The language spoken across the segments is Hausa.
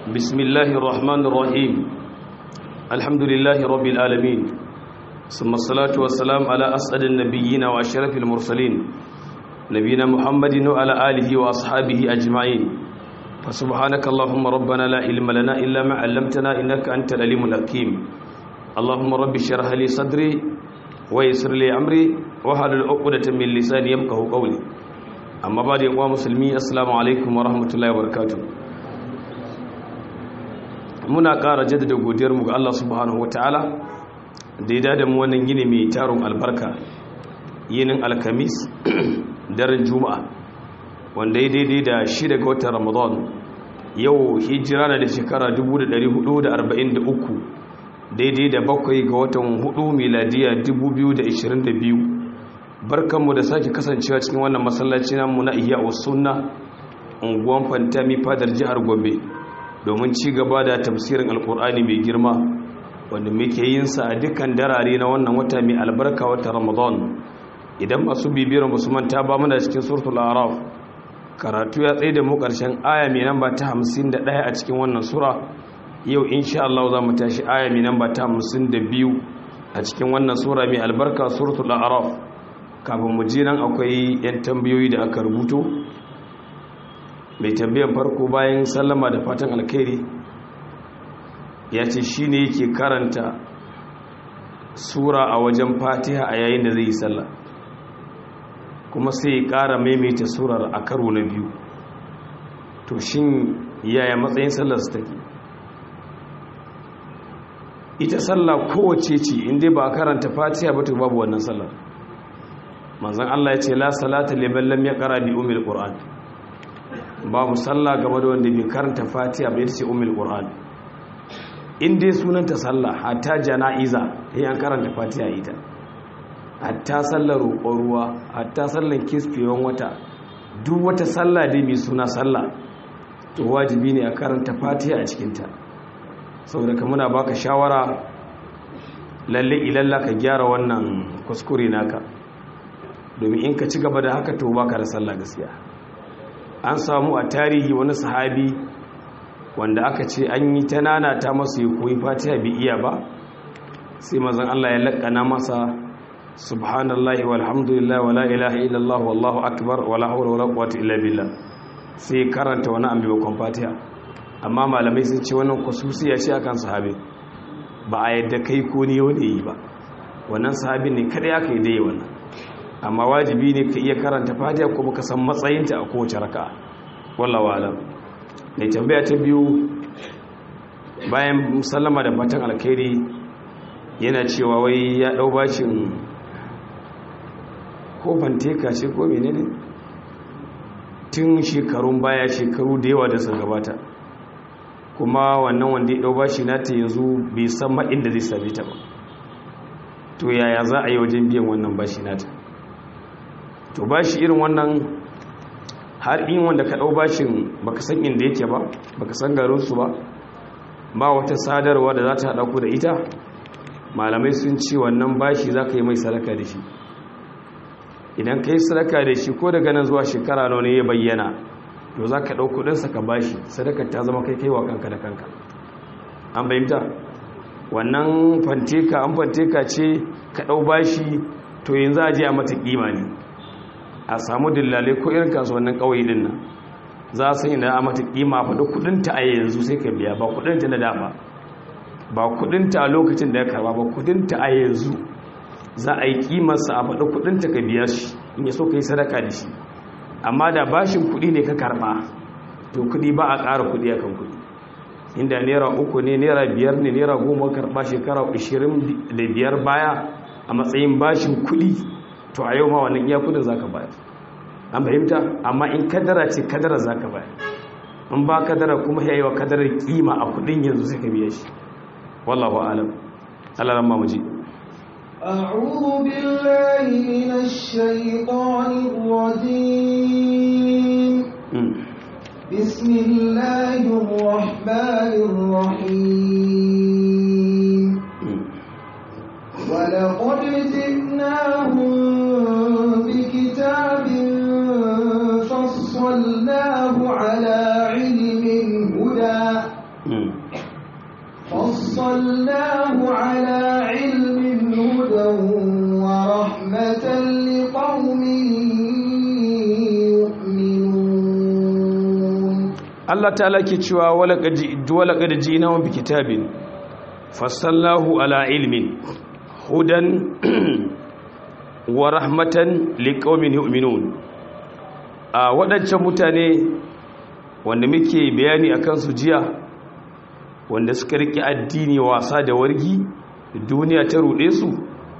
بسم الله الرحمن الرحيم الحمد لله رب العالمين ثم الصلاة والسلام على أسعد النبيين وأشرف المرسلين نبينا محمد وعلى آله وأصحابه أجمعين فسبحانك اللهم ربنا لا علم لنا إلا ما علمتنا إنك أنت العليم الحكيم اللهم رب اشرح لي صدري ويسر لي أمري وحلل عقدة من لساني يفقهوا قولي أما بعد يا مسلمي السلام عليكم ورحمة الله وبركاته muna ƙara jaddada godiyarmu ga Allah subhanahu wataala da ya dada mu wannan gini mai taron albarka yinin alkamis daren juma'a wanda ya daidai da shi daga watan ramadan yau hijira na da shekara 1443 daidai da bakwai ga watan hudu miladiya 2022 barkanmu da sake kasancewa cikin wannan masallaci namu na iya sunna unguwan fantami fadar jihar gombe domin ci gaba da tafsirin alkur'ani mai girma wanda muke yin sa a dukkan darare na wannan wata mai albarka wata ramadan idan masu bibiyar musu manta ba muna cikin suratul araf karatu ya tsaye da mu karshen aya mai namba ta 51 a cikin wannan sura yau insha Allah za mu tashi aya mai namba ta 52 a cikin wannan sura mai albarka suratul araf kafin mu ji nan akwai yan tambayoyi da aka rubuto mai tambayar farko bayan sallama da fatan alkhairi ya ce shi ne yake karanta sura a wajen fatiha a yayin da zai yi sallah kuma sai ya ƙara maimaita surar a karo na biyu to shin yaya matsayin sallar su take ita sallah kowace ce inda ba a karanta fatiha ba to babu wannan sallar manzan Allah ya ce la salata liman lam yaqra bi umil qur'an babu sallah game da wanda bai karanta fatiha bai ce umul qur'an in dai sunanta sallah hatta jana'iza sai an karanta fatiha ita hatta sallar roƙon ruwa hatta sallar kisfewan wata duk wata sallah dai mai suna sallah to wajibi ne a karanta fatiha a cikinta saboda ka muna baka shawara lalle ilalla ka gyara wannan kuskure naka domin in ka ci gaba da haka to baka da sallah gaskiya an samu a tarihi wani sahabi wanda aka ce an yi ta nanata masa ya koyi fatiha bi iya ba sai mazan Allah ya laƙana masa subhanallahi walhamdulillah wala ilaha illallah wallahu akbar wala hawla wala quwwata illa billah sai karanta wani ambi bakon fatiha amma malamai sun ce wannan kususiya ce akan sahabi ba a yadda kai ko ne wani yi ba wannan sahabin ne kada ya kai dai wannan amma wajibi ne ka iya karanta fatiha kuma ka san matsayinta a kowace raka wallahi alam mai tambaya ta biyu bayan sallama da fatan alkhairi yana cewa wai ya dau bashin ko fanteka ce ko menene tun shekarun baya shekaru da yawa da sun gabata kuma wannan wanda ya dau bashi nata yanzu bai san ma inda zai same ta ba to yaya za a yi wajen biyan wannan bashi nata to ba shi irin wannan har in wanda ka ɗau bashin baka san inda yake ba baka san garinsu ba ba wata sadarwa da za ta haɗa ku da ita malamai sun ce wannan bashi za ka yi mai sadaka da shi idan ka yi sadaka da shi ko daga nan zuwa shekara nawa ne ya bayyana to za ka ɗau kuɗinsa ka bashi sadakar ta zama kai kai wa kanka da kanka an bayyanta wannan fanteka an fanteka ce ka ɗau bashi to yanzu a je a mata ƙima ne a samu dillalai ko irin kasuwannin kawai din nan za su yi da a mata kima faɗi kudinta a yanzu sai ka biya ba kudinta na dama ba kudinta a lokacin da ya karba ba kudinta a yanzu za a yi kimarsa a faɗi kudinta ka biya shi in ya so ka yi sadaka da shi amma da bashin kudi ne ka karba to kudi ba a ƙara kudi a kan kudi inda naira uku ne naira biyar ne naira goma karba shekara ashirin da biyar baya a matsayin bashin kudi to a yau ma wannan iya kudin zaka bayar an fahimta amma in kadara ce kadara zaka bayar in ba kadara kuma yayi wa kadarar kima a kudin yanzu sai ka biya shi wallahu alam Allah ran mamuji أعوذ بالله من الشيطان الرجيم بسم الله الرحمن الرحيم ولقد جئناهم بكتاب فصلناه على علم هدى فصلناه على علم هدى ورحمة لقوم يؤمنون Allah ta'ala ke cewa walaqad ji'nahum bi kitabin fassallahu ala ilmin hudan wa rahmatan liqaumin yu'minun a waɗancan mutane wanda muke bayani akan su jiya wanda suka riƙe addini wasa da wargi duniya ta ruɗe su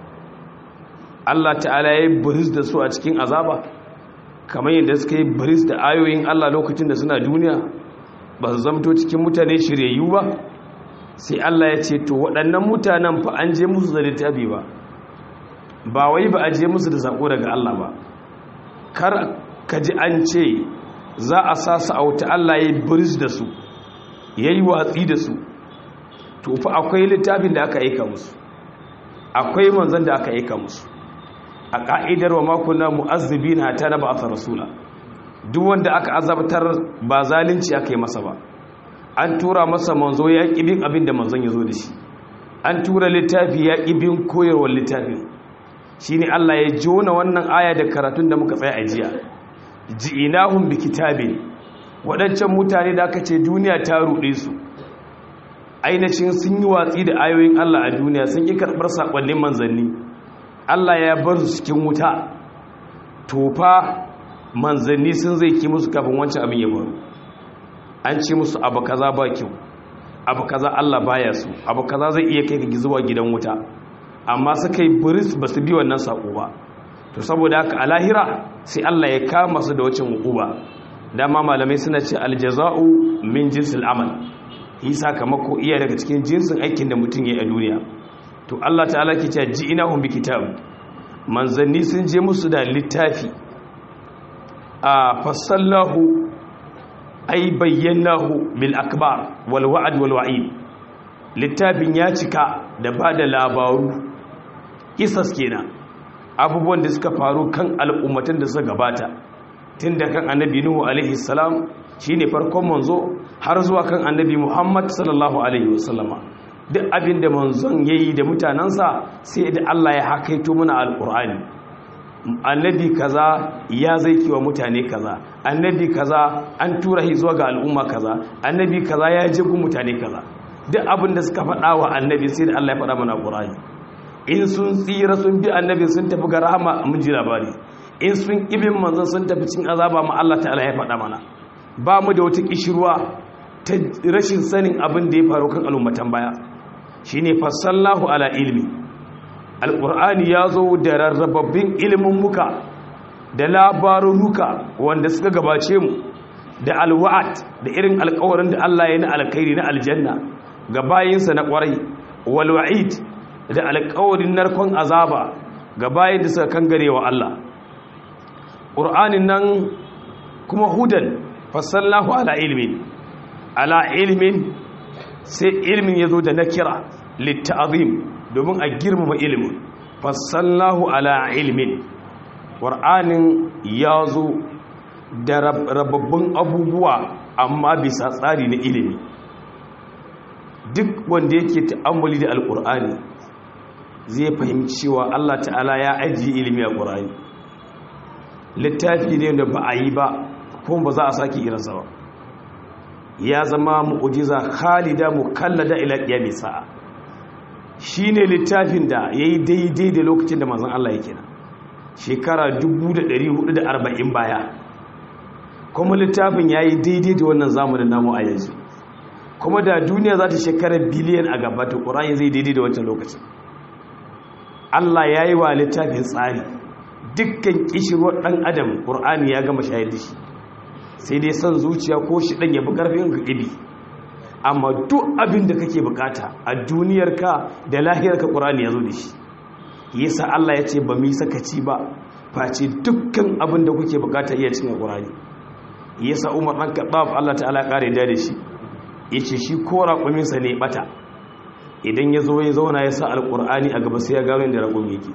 Allah ta'ala ya yi biris da su a cikin azaba kamar yadda suka yi biris da ayoyin Allah lokacin da suna duniya ba su zamto cikin mutane shiryayyu ba sai Allah ya ce to waɗannan mutanen fa an je musu da littafi ba ba wai ba a je musu da sako daga Allah ba kar ka ji an ce za a sa su a wuta Allah ya yi biris da su ya yi watsi da su to fa akwai littafin da aka aika musu akwai manzan da aka aika musu a ka'idar wa makuna mu'azzibi na ta na ba a rasula duk wanda aka azabtar ba zalunci aka yi masa ba an tura masa manzo ya bin abin da manzon ya zo da shi an tura littafi ya bin koyarwar littafin shi ne Allah ya jona wannan aya da karatun da muka tsaya a jiya ji'inahum bi kitabin waɗancan mutane da aka ce duniya ta ruɗe su ainihin sun yi watsi da ayoyin Allah a duniya sun ƙi karɓar saƙonnin manzanni Allah ya bar su cikin wuta tofa manzanni sun zai ki musu kafin wancan abin ya faru an ce musu abu kaza ba kyau abu kaza Allah baya su abu kaza zai iya kai ka zuwa gidan wuta amma suka yi buris ba su bi wannan saƙo ba to saboda haka a lahira sai Allah ya kama su da wacin hukuba dama malamai suna ce aljaza'u min jinsil amal yi sakamako iya daga cikin jinsin aikin da mutum ya yi a duniya to Allah ta'ala ke cewa ji ina hun bi kitab manzanni sun je musu da littafi a fasallahu ai bayyanahu bil akbar wal wa'd wal wa'id littafin ya cika da bada labaru kisas kenan abubuwan da suka faru kan al'ummatan da suka gabata tun da kan annabi nuhu alaihi salam shine farkon manzo har zuwa kan annabi muhammad sallallahu alaihi wasallama duk abin da manzon yayi da mutanansa sai da Allah ya hakaito mana alqur'ani annabi kaza ya zai kiwa mutane kaza annabi kaza an tura shi zuwa ga al'umma kaza annabi kaza ya je gun mutane kaza duk abin da suka faɗa wa annabi sai da Allah ya faɗa mana alqur'ani in sun tsira sun bi annabi sun tafi ga rahama mun ji labari in sun ibin manzon sun tafi cin azaba ma Allah ta'ala ya faɗa mana ba mu da wata kishirwa ta rashin sanin abin da ya faru kan al'ummatan baya shine fasallahu ala ilmi alqur'ani ya zo da rarrababbin ilimin muka da labarunuka wanda suka gabace mu da alwa'at da irin alƙawarin da Allah ya yi na alkhairi na aljanna ga bayinsa na ƙwarai walwa'id da alƙawarin narkon azaba ga bayin da suka kangare wa Allah ƙur'anin nan kuma hudan fasallahu ala ilmin ala ilmin sai ilmin ya zo da na kira litta'azim domin a girmama ilmin fasallahu ala ilmin ƙur'anin ya zo da rababbin abubuwa amma bisa tsari na ilimi duk wanda yake ta'ammuli da alƙur'ani zai fahimci cewa Allah ta'ala ya ajiye ilimi a ƙur'ani littafi ne da ba a yi ba kuma ba za a sake irinsa ba ya zama mu'ujiza khalida mukallada ila qiyami sa'a shine littafin da yayi daidai da lokacin da manzon Allah yake na shekara 1440 baya kuma littafin yayi daidai da wannan zamanin namu a yanzu kuma da duniya za ta shekara biliyan a gaba ta Qur'ani zai daidai da wancan lokacin Allah yayi wa littafin tsari dukkan kishirwar ɗan adam ƙur'ani ya gama shayar da shi sai dai son zuciya ko shi ɗan yabi ƙarfin ka ƙibi amma duk abin da kake bukata a duniyarka da lahirarka ƙur'ani ya zo da shi yasa Allah ya ce ba mu yi sakaci ba face dukkan abin da kuke bukata iya cin ƙur'ani yasa Umar ɗan Khattab Allah ta'ala ƙare da da shi yace shi ko raƙuminsa ne bata idan ya zo ya zauna ya sa alƙur'ani a gaba sai ya gano inda raƙumi yake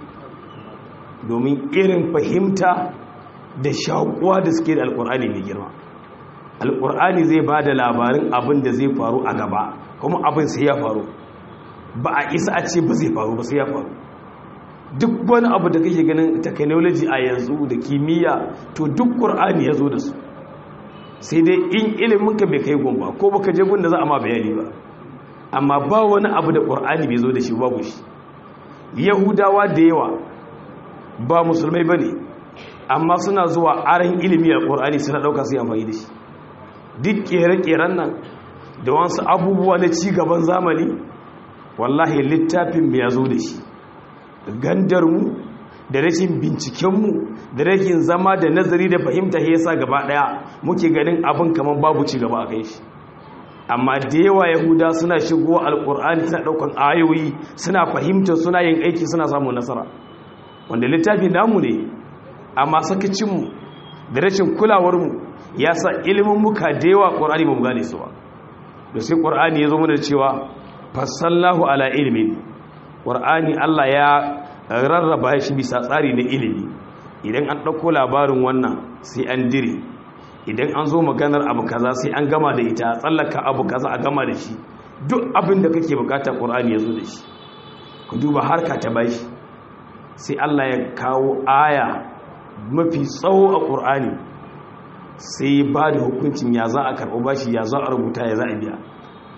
domin irin fahimta da shaƙuwa da suke da alƙur'ani mai girma alƙur'ani zai ba da labarin abin da zai faru a gaba kuma abin sai ya faru ba a isa a ce ba zai faru ba sai ya faru duk wani abu da kake ganin technology a yanzu da kimiyya to duk ƙur'ani ya zo da su sai dai in iliminka bai kai gumba ko baka je gun da za a ma bayani ba amma ba wani abu da ƙur'ani bai zo da shi babu shi yahudawa da yawa ba musulmai ba ne amma suna zuwa aran ilimi a ƙur'ani suna ɗauka su yi amfani da shi duk ƙere-ƙeren nan da wasu abubuwa na cigaban zamani wallahi littafin ya zo da shi gandarmu da rashin bincikenmu da rashin zama da nazari da fahimta ya sa gaba ɗaya muke ganin abin kamar babu cigaba a kai shi amma da yawa yahuda suna shigo alkur'ani suna daukan ayoyi suna fahimta suna yin aiki suna samun nasara wanda littafi namu ne amma sakacinmu da rashin kulawarmu ya sa ilimin muka da yawa ƙur'ani ba mu gane su ba da sai ƙur'ani ya zo mana cewa fassallahu ala ilimin ƙur'ani allah ya rarraba shi bisa tsari na ilimi idan an ɗauko labarin wannan sai an dire idan an zo maganar abu kaza sai an gama da ita tsallaka abu kaza a gama da shi duk abin da kake bukata ƙur'ani ya zo da shi ku duba harka ta bashi sai Allah ya kawo aya mafi tsawo a ƙur'ani sai ba da hukuncin ya za a karɓo bashi ya za a rubuta ya za a biya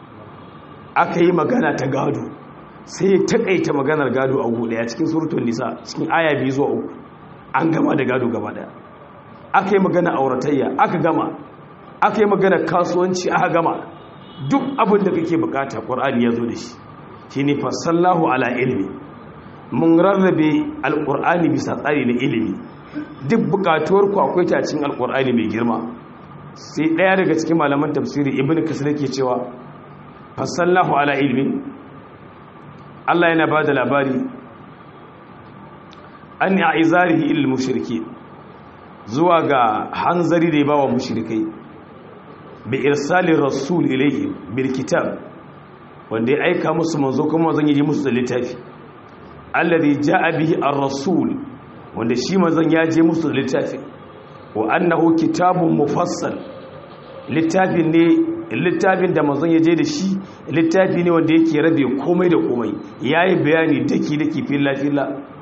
aka yi magana ta gado sai ya taƙaita maganar gado a guɗaya cikin surutun nisa cikin aya biyu zuwa uku an gama da gado gaba ɗaya aka yi magana auratayya aka gama aka yi magana kasuwanci aka gama duk abin da kake bukata ƙwar'ani ya zo da shi shi ne fasallahu ala ilimi mun rarrabe alƙur'ani bisa tsari na ilimi duk bukatuwar ku akwai ta cikin alƙur'ani mai girma sai ɗaya daga cikin malaman tafsiri ibn kasir ke cewa fasallahu ala ilimi Allah yana ba da labari an yi a izarihi ilil mushriki zuwa ga hanzari da ya bawa mushrikai bi irsalin rasul ilayhi bil kitab wanda ya aika musu manzo kuma zan yi musu da littafi alladhi jaa bihi ar-rasul wanda shi manzon ya je musu da littafi wa annahu kitabun mufassal littafin ne littafin da manzon ya je da shi littafi ne wanda yake rabe komai da komai yayi bayani daki daki filla filla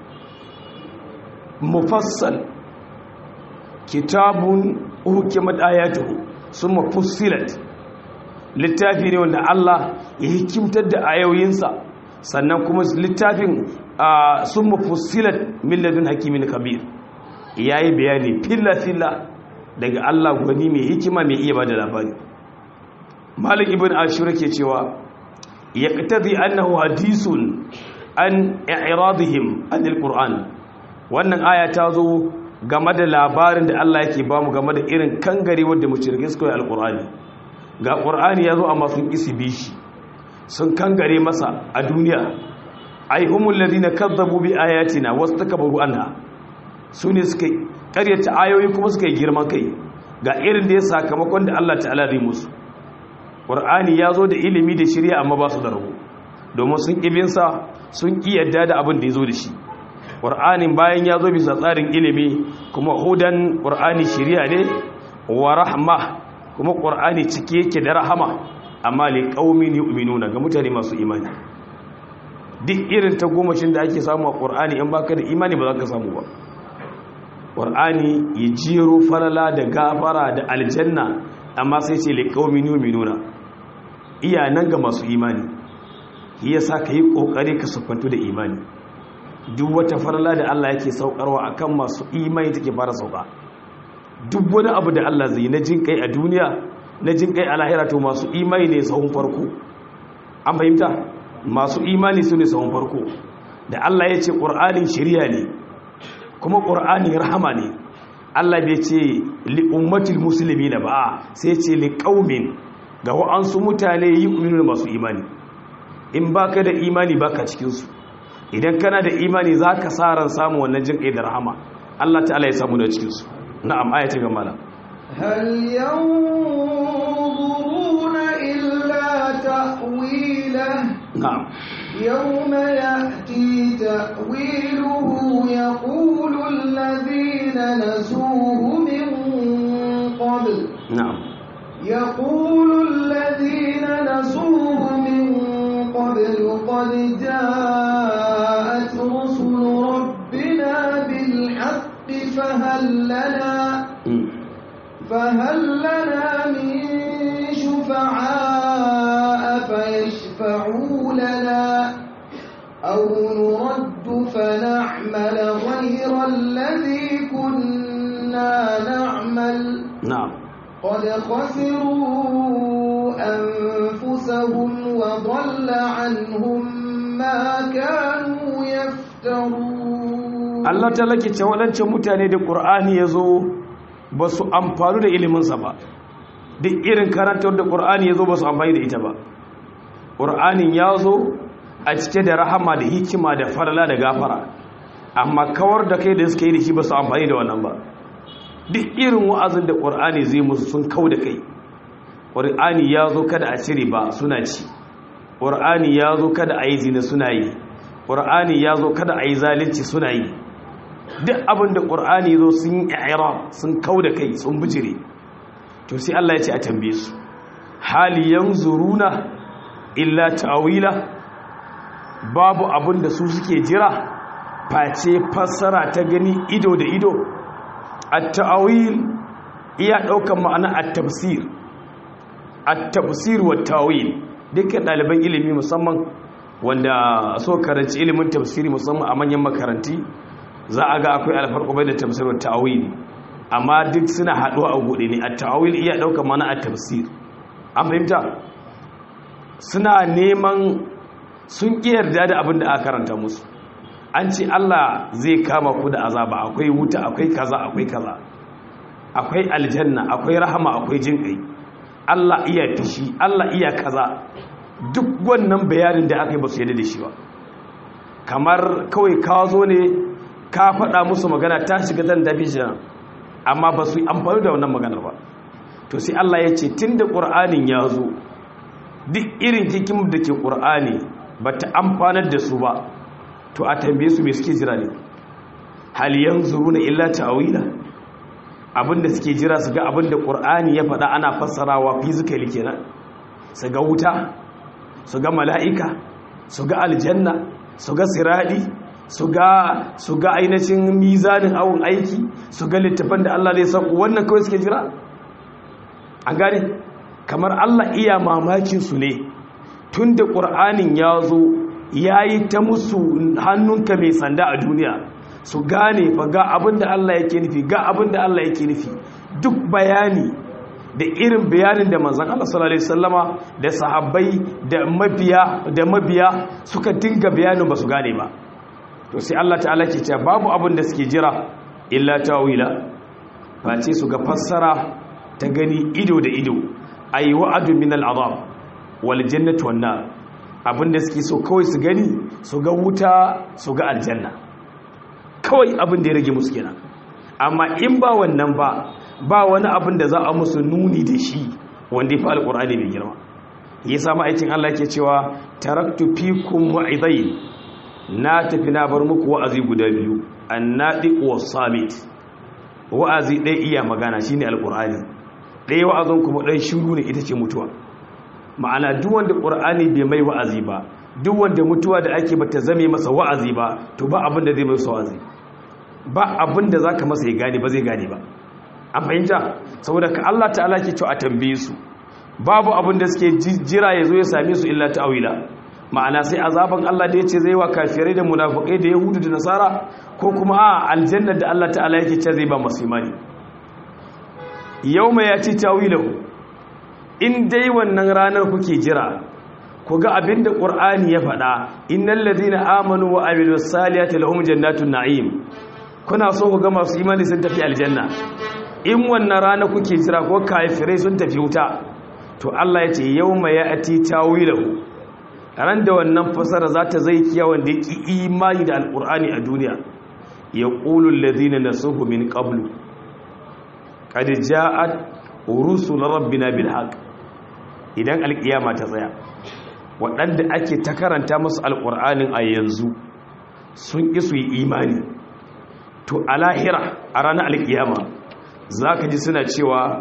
mufassal kitabun hukimat ayatuhu summa fussilat littafi ne wanda Allah ya hikimtar da ayoyinsa sannan kuma littafin summa fussilat min ladun hakimin kabir yayi bayani filla filla daga Allah gwani mai hikima mai iya bada labari Malik ibn Ashur ke cewa yaqtadi annahu hadisun an i'radihim anil qur'an wannan aya ta zo game da labarin da Allah yake bamu game da irin kangare wanda mushrike suka yi alqur'ani ga qur'ani yazo amma sun isi bishi sun kangare masa a duniya ai humul ladina kadzabu bi ayatina wastakbaru anha sune suka karyata ayoyi kuma suka yi girman kai ga irin da ya sakamakon da Allah ta'ala zai musu qur'ani yazo da ilimi da shari'a amma ba su da rabo domin sun kibinsa sun ki yadda da abin da yazo da shi ƙur'anin bayan ya zo bisa tsarin ilimi kuma hudan ƙur'ani shirya ne wa rahma kuma ƙur'ani cike yake da rahama amma li qaumin yu'minuna ga mutane masu imani duk irin ta gomashin da ake samu a ƙur'ani in baka da imani ba za ka samu ba ƙur'ani ya jero falala da gafara da aljanna amma sai ce li qaumin yu'minuna iya nan ga masu imani yasa ka yi ƙoƙari ka sufantu da imani duk wata farla da Allah yake saukarwa akan masu imani take fara sauka duk wani abu da Allah zai na jin kai a duniya na jin kai a lahira to masu imani ne sahun farko an fahimta masu imani su ne sahun farko da Allah ya ce ƙur'anin shirya ne kuma ƙur'ani rahama ne Allah bai ce li ummatil musulmi na ba sai ce li qaumin ga wa'ansu mutane yi masu imani in baka da imani baka cikin su idan kana da imani za ka sa ran samun wannan jin ƙai da rahama Allah ta'ala ya samu da cikinsu na'am aya ta gamala هل ينظرون إلا تأويله na'am يوم يأتي تأويله يقول الذين نسوه من قبل na'am يقول الذين نسوه من قبل قد جاءت رسل ربنا بالحق فهل لنا فهل لنا من شفعاء فيشفعوا لنا أو نرد فنعمل غير الذي كنا نعمل na'am قد خسروا أنفسهم وضل عنهم ما كانوا يفترون Allah ta lake ce waɗancan mutane da ƙur'ani ya zo ba su amfani da iliminsa ba duk irin karantar da ƙur'ani ya zo ba su amfani da ita ba ƙur'anin ya zo a cike da rahama da hikima da farala da gafara amma kawar da kai da suka yi da shi ba su amfani da wannan ba duk irin wa'azin da ƙur'ani zai musu sun kau da kai ƙur'ani ya zo kada a cire ba suna ci ƙur'ani ya zo kada a yi zina suna yi ƙur'ani ya zo kada a yi zalunci suna yi duk abin da ƙur'ani zo sun yi i'rab sun kau da kai sun bijire to sai Allah ya ce a tambaye su hali yanzuruna illa ta'wila babu abin da su suke jira face fassara ta gani ido da ido at-ta'wil iya daukan ma'ana at-tafsir at-tafsir wa ta'wil dukkan ɗaliban ilimi musamman wanda so karanci ilimin tafsiri musamman a manyan makaranti za a ga akwai alfarko bai da tafsir wa ta'wil amma duk suna haɗuwa a gude ne at-ta'wil iya daukan ma'ana at-tafsir an fahimta suna neman sun ƙi yarda da abin da aka karanta musu an ce Allah zai kama ku da azaba akwai wuta akwai kaza akwai kaza akwai aljanna akwai rahama akwai jinƙai Allah iya fishi Allah iya kaza duk wannan bayanin da aka yi ba su yadda da shi ba kamar kawai ka zo ne ka faɗa musu magana ta shiga zan dafi shi amma ba su yi amfani da wannan maganar ba to sai Allah ya ce tun da ƙur'anin ya zo duk irin hikim da ke ƙur'ani ba ta amfanar da su ba to a tambaye su mai suke jira ne haliyan zuru na illa ta'awila abinda suke jira su ga abinda ƙur'ani ya faɗa ana fassarawa fizikali kenan su ga wuta su ga mala'ika su ga aljanna su ga siradi su ga su ga ainihin mizanin awon aiki su ga littafan da Allah zai sauko wannan kawai suke jira an gane kamar Allah iya mamakin su ne tun da ƙur'anin ya zo ya yi ta musu hannunka mai sanda a duniya su gane fa ga abin da Allah yake nufi ga abin da Allah yake nufi duk bayani da irin bayanin da manzon Allah sallallahu alaihi wasallama da sahabbai da mabiya da mabiya suka dinga bayanin ba su gane ba to sai Allah ta'ala ke cewa babu abin da suke jira illa tawila face su ga fassara ta gani ido da ido ayi wa'adu min al'azab wal jannatu wan nar abinda suke so kawai su gani su ga wuta su ga aljanna kawai abin da ya rage musu kenan amma in ba wannan ba ba wani abin da za a musu nuni da shi wanda ya fi alkur'ani mai girma ya samu aikin Allah ke cewa taraktu fikum wa'idain na tafi na bar muku wa'azi guda biyu annadi wa samit wa'azi ɗaya iya magana shine alkur'ani ɗaya wa'azin kuma ɗan shiru ne ita ce mutuwa ma'ana duk wanda ƙur'ani bai mai wa'azi ba duk wanda mutuwa da ake bata zame masa wa'azi ba to ba abin da zai masa wa'azi ba abin da zaka masa ya gane ba zai gane ba an fahimta saboda ka Allah ta'ala ke cewa a tambaye su babu abin da suke jira ya zo ya same su illa ta'awila ma'ana sai azaban Allah da yace zai wa kafirai da munafikai da yahudu da nasara ko kuma a aljanna da Allah ta'ala yake ce zai ba masu imani yawma yati ta'wilahu in dai wannan ranar kuke jira ku ga abinda qur'ani ya faɗa innal ladina amanu wa amilus salihati lahum jannatun na'im kuna so ku ga masu imani sun tafi aljanna in wannan rana kuke jira ko kafirai sun tafi wuta to Allah ya ce yawma ya'ti tawilahu ran da wannan fasara za ta zai kiya wanda ya ki imani da alqur'ani a duniya yaqulu alladhina nasuhu min qablu qad ja'at rusul rabbina bil haqq idan alkiyama ta tsaya waɗanda ake ta karanta musu alƙur'anin a yanzu sun ƙi su yi imani to a lahira a ranar alkiyama za ka ji suna cewa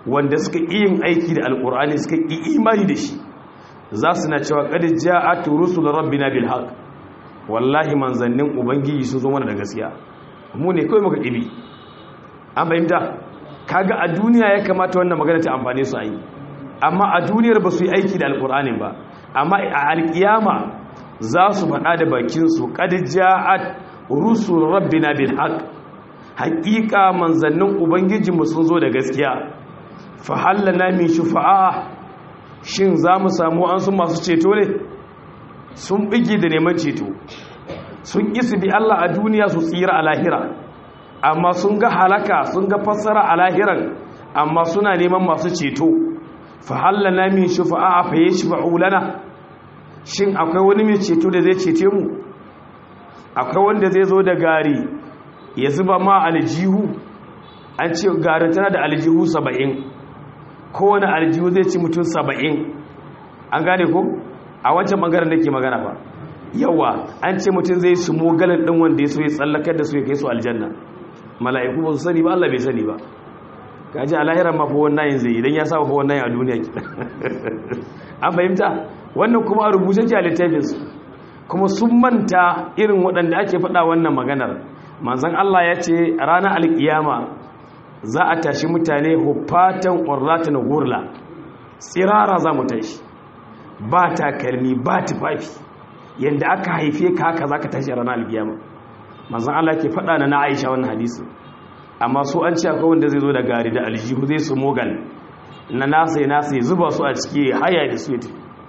wanda suka yin aiki da alkur'ani suka yi imani da shi za su na cewa qad ja'at rusul rabbina bil haqq wallahi manzannin ubangiji sun zo mana da gaskiya mu ne kawai muka ɗibi an fahimta kaga a duniya ya kamata wannan magana ta amfane su a yi amma a duniyar ba su yi aiki da alkur'anin ba amma a alkiyama za su faɗa da bakinsu ƙadija'at rusul rabbina bil haqq haƙiƙa manzannin ubangijinmu sun zo da gaskiya fa hallana min shufa'a shin za mu samu an sun masu ceto ne sun bige da neman ceto sun isi bi Allah a duniya su tsira a lahira amma sun ga halaka sun ga fassara a lahiran amma suna neman masu ceto fa hallana min shufa'a fa yashfa'u lana shin akwai wani mai ceto da zai cece mu akwai wanda zai zo da gari ya zuba ma aljihu an ce garin tana da aljihu saba'in kowane aljihu zai ci mutum saba'in an gane ko a wancan bangaren da ke magana ba yawa an ce mutum zai su mogalin ɗin wanda ya so ya tsallakar da su ya kai su aljanna mala'iku ba su sani ba Allah bai sani ba kaji a lahirar mafi wannan yin zai idan ya sa mafi wannan a duniya ki an fahimta wannan kuma a rubuce ki a littafinsu kuma sun manta irin waɗanda ake faɗa wannan maganar manzan Allah ya ce ranar alƙiyama za a tashi mutane hufatan ƙwarlatan gurla tsirara za mu tashi ba takalmi ba tufafi yadda aka haife ka haka za ka tashi a ranar alƙiyama manzan Allah ke faɗa na na aisha wannan hadisi amma su an ce akwai wanda zai zo da gari da aljihu zai su mogal na nasa ya nasa ya zuba su a ciki haya da su ya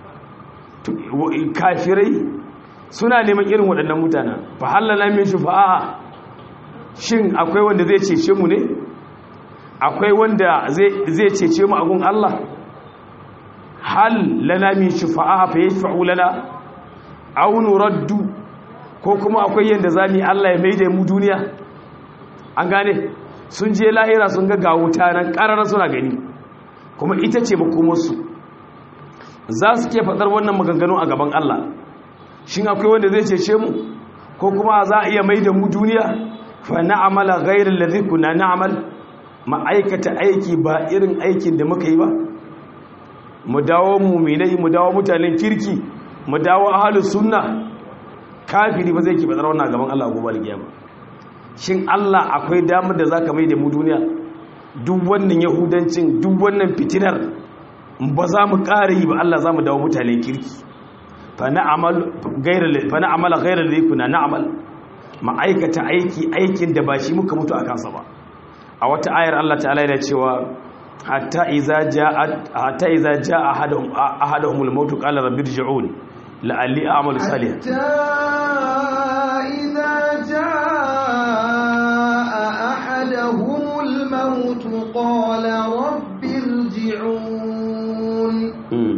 kafirai suna neman irin waɗannan mutanen fa hallala min shufa'a shin akwai wanda zai cece mu ne akwai wanda zai cece mu a gun Allah hal lana min shufa'a fa yashfa'u lana aw nuraddu ko kuma akwai yanda zamu Allah ya maida mu duniya an gane sun je lahira sun ga gawuta nan ƙarar suna gani kuma ita ce makomarsu za su ke faɗar wannan maganganu a gaban Allah shin akwai wanda zai cece mu ko kuma za a iya mai da mu duniya fa na'amala ghairal ladhi kunna na'mal ma'aikata aiki ba irin aikin da muka yi ba mu dawo mu'minai mu dawo mutanen kirki mu dawo ahlus sunna kafiri ba zai ki faɗar wannan gaban Allah gobe alkiyama shin Allah akwai damar da zaka mai da mu duniya duk wannan yahudancin duk wannan fitinar ba za mu ƙara yi ba Allah za mu dawo mutanen kirki fa na'amala gairar da kuna na'amal ma'aikata aiki aikin da ba shi muka mutu a kansa ba a wata ayar Allah ta'ala yana cewa hatta iza ja'a hatta iza ja'a ahaduhum ahaduhum al-maut qala rabbi irji'un la'alli a'malu salihan hatta iza jaa ahaduhum al-maut qala rabbi irji'un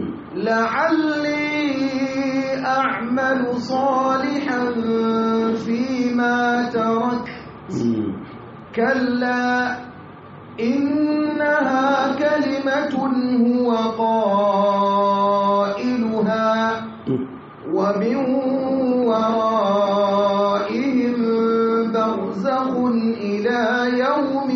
لعلي أعمل صالحا فيما ترك كلا إنها كلمة هو قائلها ومن ورائهم برزخ إلى يوم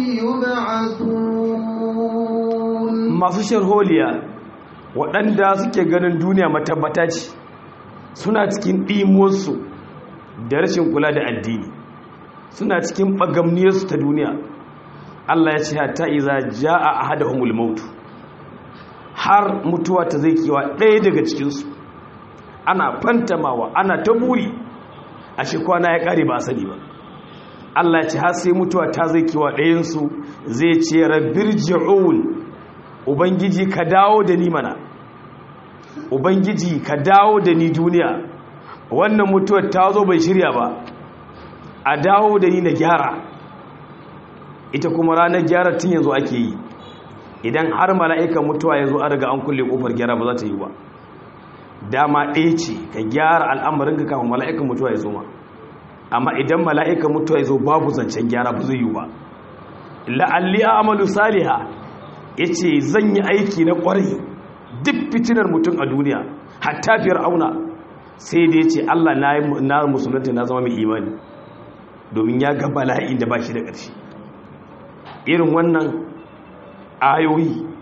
يبعثون ما في شرهوليا waɗanda suke ganin duniya matabbata ce suna cikin ɗimuwarsu da rashin kula da addini suna cikin ɓagamniyarsu ta duniya Allah ya ce ta iza ja a hada humul mautu har mutuwa ta zai kewa ɗaya daga cikinsu ana fantamawa ana ta buri a shekwana ya ƙare ba a sani ba Allah ya ce har sai mutuwa ta zai kewa ɗayansu zai ce rabbir ji'un ubangiji ka dawo da ni mana ubangiji ka dawo da ni duniya wannan mutuwar ta zo bai shirya ba a dawo da ni na gyara ita kuma ranar gyara tun yanzu ake yi idan har mala'ikan mutuwa ya zo a daga an kulle kofar gyara ba za ta yi ba dama ɗaya ce ka gyara al'amarin ka kafin mala'ikan mutuwa ya zo ma amma idan mala'ikan mutuwa ya zo babu zancen gyara ba zai yi ba la'alli a amalu saliha ya ce zan yi aiki na ƙwarai duk fitinar mutum a duniya hatta fiyar auna sai da ya ce allah na musulunta na zama mai imani domin ya ga bala'in da ba shi da ƙarshe irin wannan ayoyi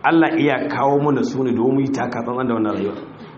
Allah iya kawo mana su ne domin yi takatsantsan da wannan rayuwa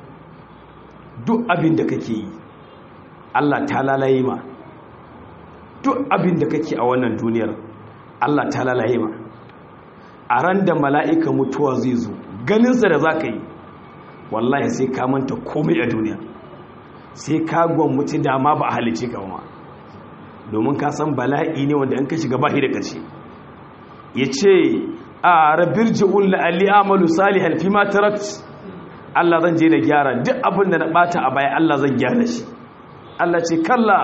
duk abin da kake yi Allah ta lalaye ma duk abin da kake a wannan duniyar Allah ta lalaye ma a ran da mala'ika mutuwa zai zo ganinsa da za ka yi wallahi sai ka manta komai a duniya sai ka gwammuci dama ba a halice ka ma domin ka san bala'i ne wanda an ka shiga bahi da ƙarshe ya ce a rabir ji'un la'alli amalu salihan fi ma tarat Allah zan je na gyara duk abin da na bata a baya Allah zan gyara shi Allah ce kalla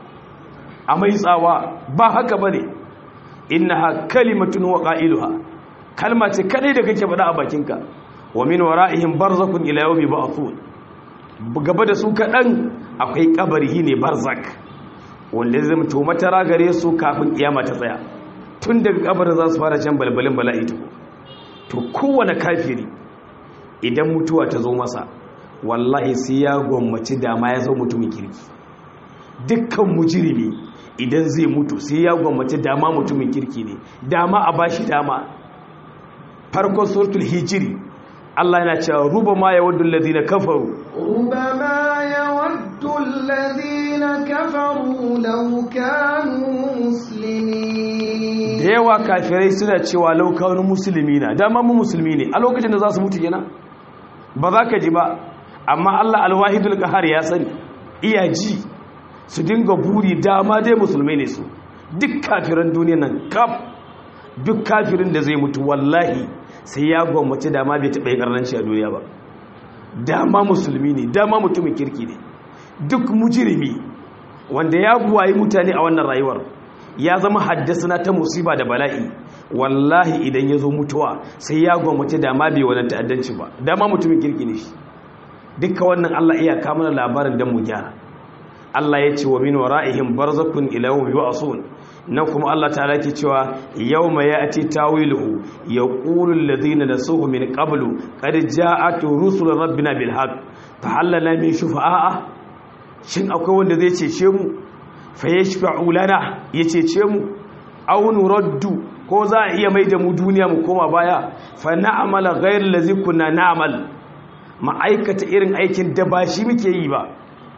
a mai tsawa ba haka bane innaha kalimatun wa qailuha kalma ce kadai da kake faɗa a bakinka wa min wara'ihim barzakun ila yawmi ba'thun gaba da su kadan akwai kabari ne barzak wanda zai mutu matara gare su kafin kiyama ta tsaya tun daga kabarin za su fara can balbalin bala'i to kowane kafiri idan mutuwa ta zo masa wallahi sai ya gwammaci dama ya zo mutumin kirki dukkan mujirimi idan zai mutu sai ya gwammaci dama mutumin kirki ne dama a bashi dama farkon suratul hijiri Allah yana cewa ruba ma ya waddu alladhina kafaru ruba ma ya waddu alladhina kafaru law kanu muslimin da yawa kafirai suna cewa law kanu muslimina dama mu musulmi ne a lokacin da za su mutu kenan ba za ka ji ba amma Allah alwahidul qahar ya sani iya ji su dinga buri dama dai musulmai ne su duk kafiran duniya nan kaf duk kafirin da zai mutu wallahi sai ya gwammace dama bai taɓa yi ƙarnanci a duniya ba dama musulmi ne dama mutumin kirki ne duk mujirimi wanda ya buwayi mutane a wannan rayuwar ya zama haddasa ta musiba da bala'i wallahi idan ya zo mutuwa sai ya gwammace dama bai wani ta'addanci ba dama mutumin kirki ne shi dukka wannan allah iya kamar labarin don mu gyara Allah ya ce wa min wara'ihim barzakun ila yawmi yub'asun nan kuma Allah ta'ala ke cewa yawma ya'ti tawiluhu yaqulu alladhina nasuhu min qablu qad ja'at rusul rabbina bil haqq fa halana min shufa'a shin akwai wanda zai cece mu fa yashfa'u lana ya cece mu aw nuraddu ko za a iya mai da mu duniya mu koma baya fa na'mala ghayra allazi kunna na'mal ma'aikata irin aikin da ba shi muke yi ba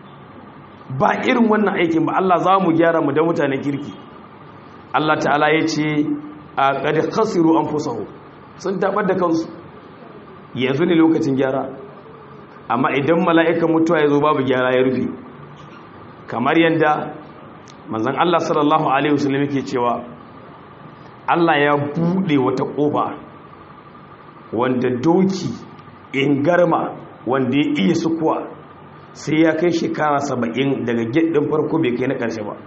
ba irin wannan aikin ba Allah za mu gyara mu da mutanen kirki Allah ta'ala ya ce a ƙadi khasiru an fusahu sun taɓar da kansu yanzu ne lokacin gyara amma idan mala'ikan mutuwa ya zo babu gyara ya rufe kamar yadda manzan Allah sallallahu Alaihi wasallam yake cewa Allah ya buɗe wata ƙofa wanda doki in garma wanda ya iya sukuwa sai ya kai shekara saba'in daga gyaɗin farko bai kai na ƙarshe ba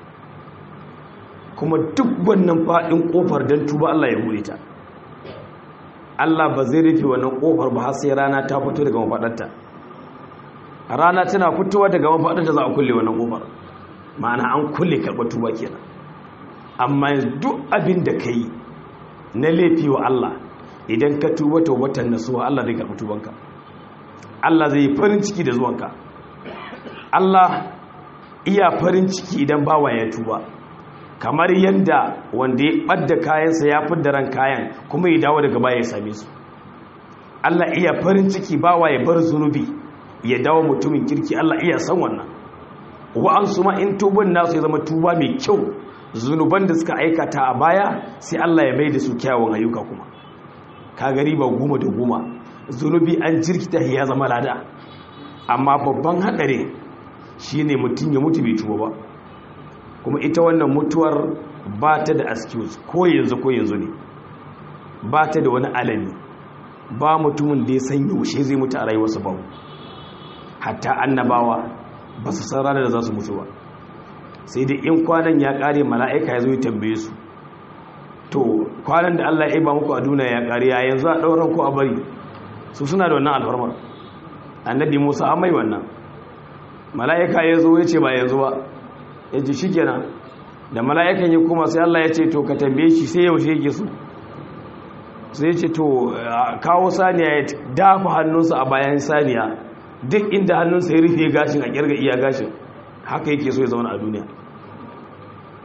kuma duk wannan faɗin ƙofar don tuba Allah ya buɗe ta Allah ba zai rufe wannan ƙofar ba har sai rana ta fito daga mafaɗarta rana tana fitowa daga mafaɗarta za a kulle wannan ƙofar ma'ana an kulle karɓar tuba kenan amma duk abin da ka yi na laifi wa Allah idan ka tuba taubatan nasuwa Allah zai karɓi tubanka Allah zai yi farin ciki da zuwanka Allah iya farin ciki idan bawa ya tuba kamar yadda wanda ya ɓadda kayansa ya fidda ran kayan kuma ya dawo daga baya ya same su Allah iya farin ciki bawa ya bar zunubi ya dawo mutumin kirki Allah iya san wannan wa'ansu ma in tuban nasu ya zama tuba mai kyau zunuban da suka aikata a baya sai Allah ya bai da su kyawun ayyuka kuma ka gari ba goma da goma zunubi an jirkita ya zama lada amma babban haɗari shine mutum ya mutu bai tuba ba kuma ita wannan mutuwar ba ta da excuse ko yanzu ko yanzu ne ba ta da wani alami ba mutumin da ya san yaushe zai mutu a rayuwarsa ba hatta annabawa ba su san ranar da za su mutu ba sai dai in kwanan ya kare mala'ika ya zo ya tambaye su to kwanan da Allah ya ba muku a duniya ya kare ya yanzu a ɗauran ku a bari su suna da wannan alfarmar annabi Musa an mai wannan mala'ika ya zo ya ce ba yanzu ba ya ce shikenan da mala'ikan ya kuma sai Allah ya ce to ka tambaye shi sai yaushe yake so sai ya ce to kawo saniya ya dafa hannunsa a bayan saniya duk inda hannunsa ya rufe gashin a kirga iya gashin haka yake so ya zauna a duniya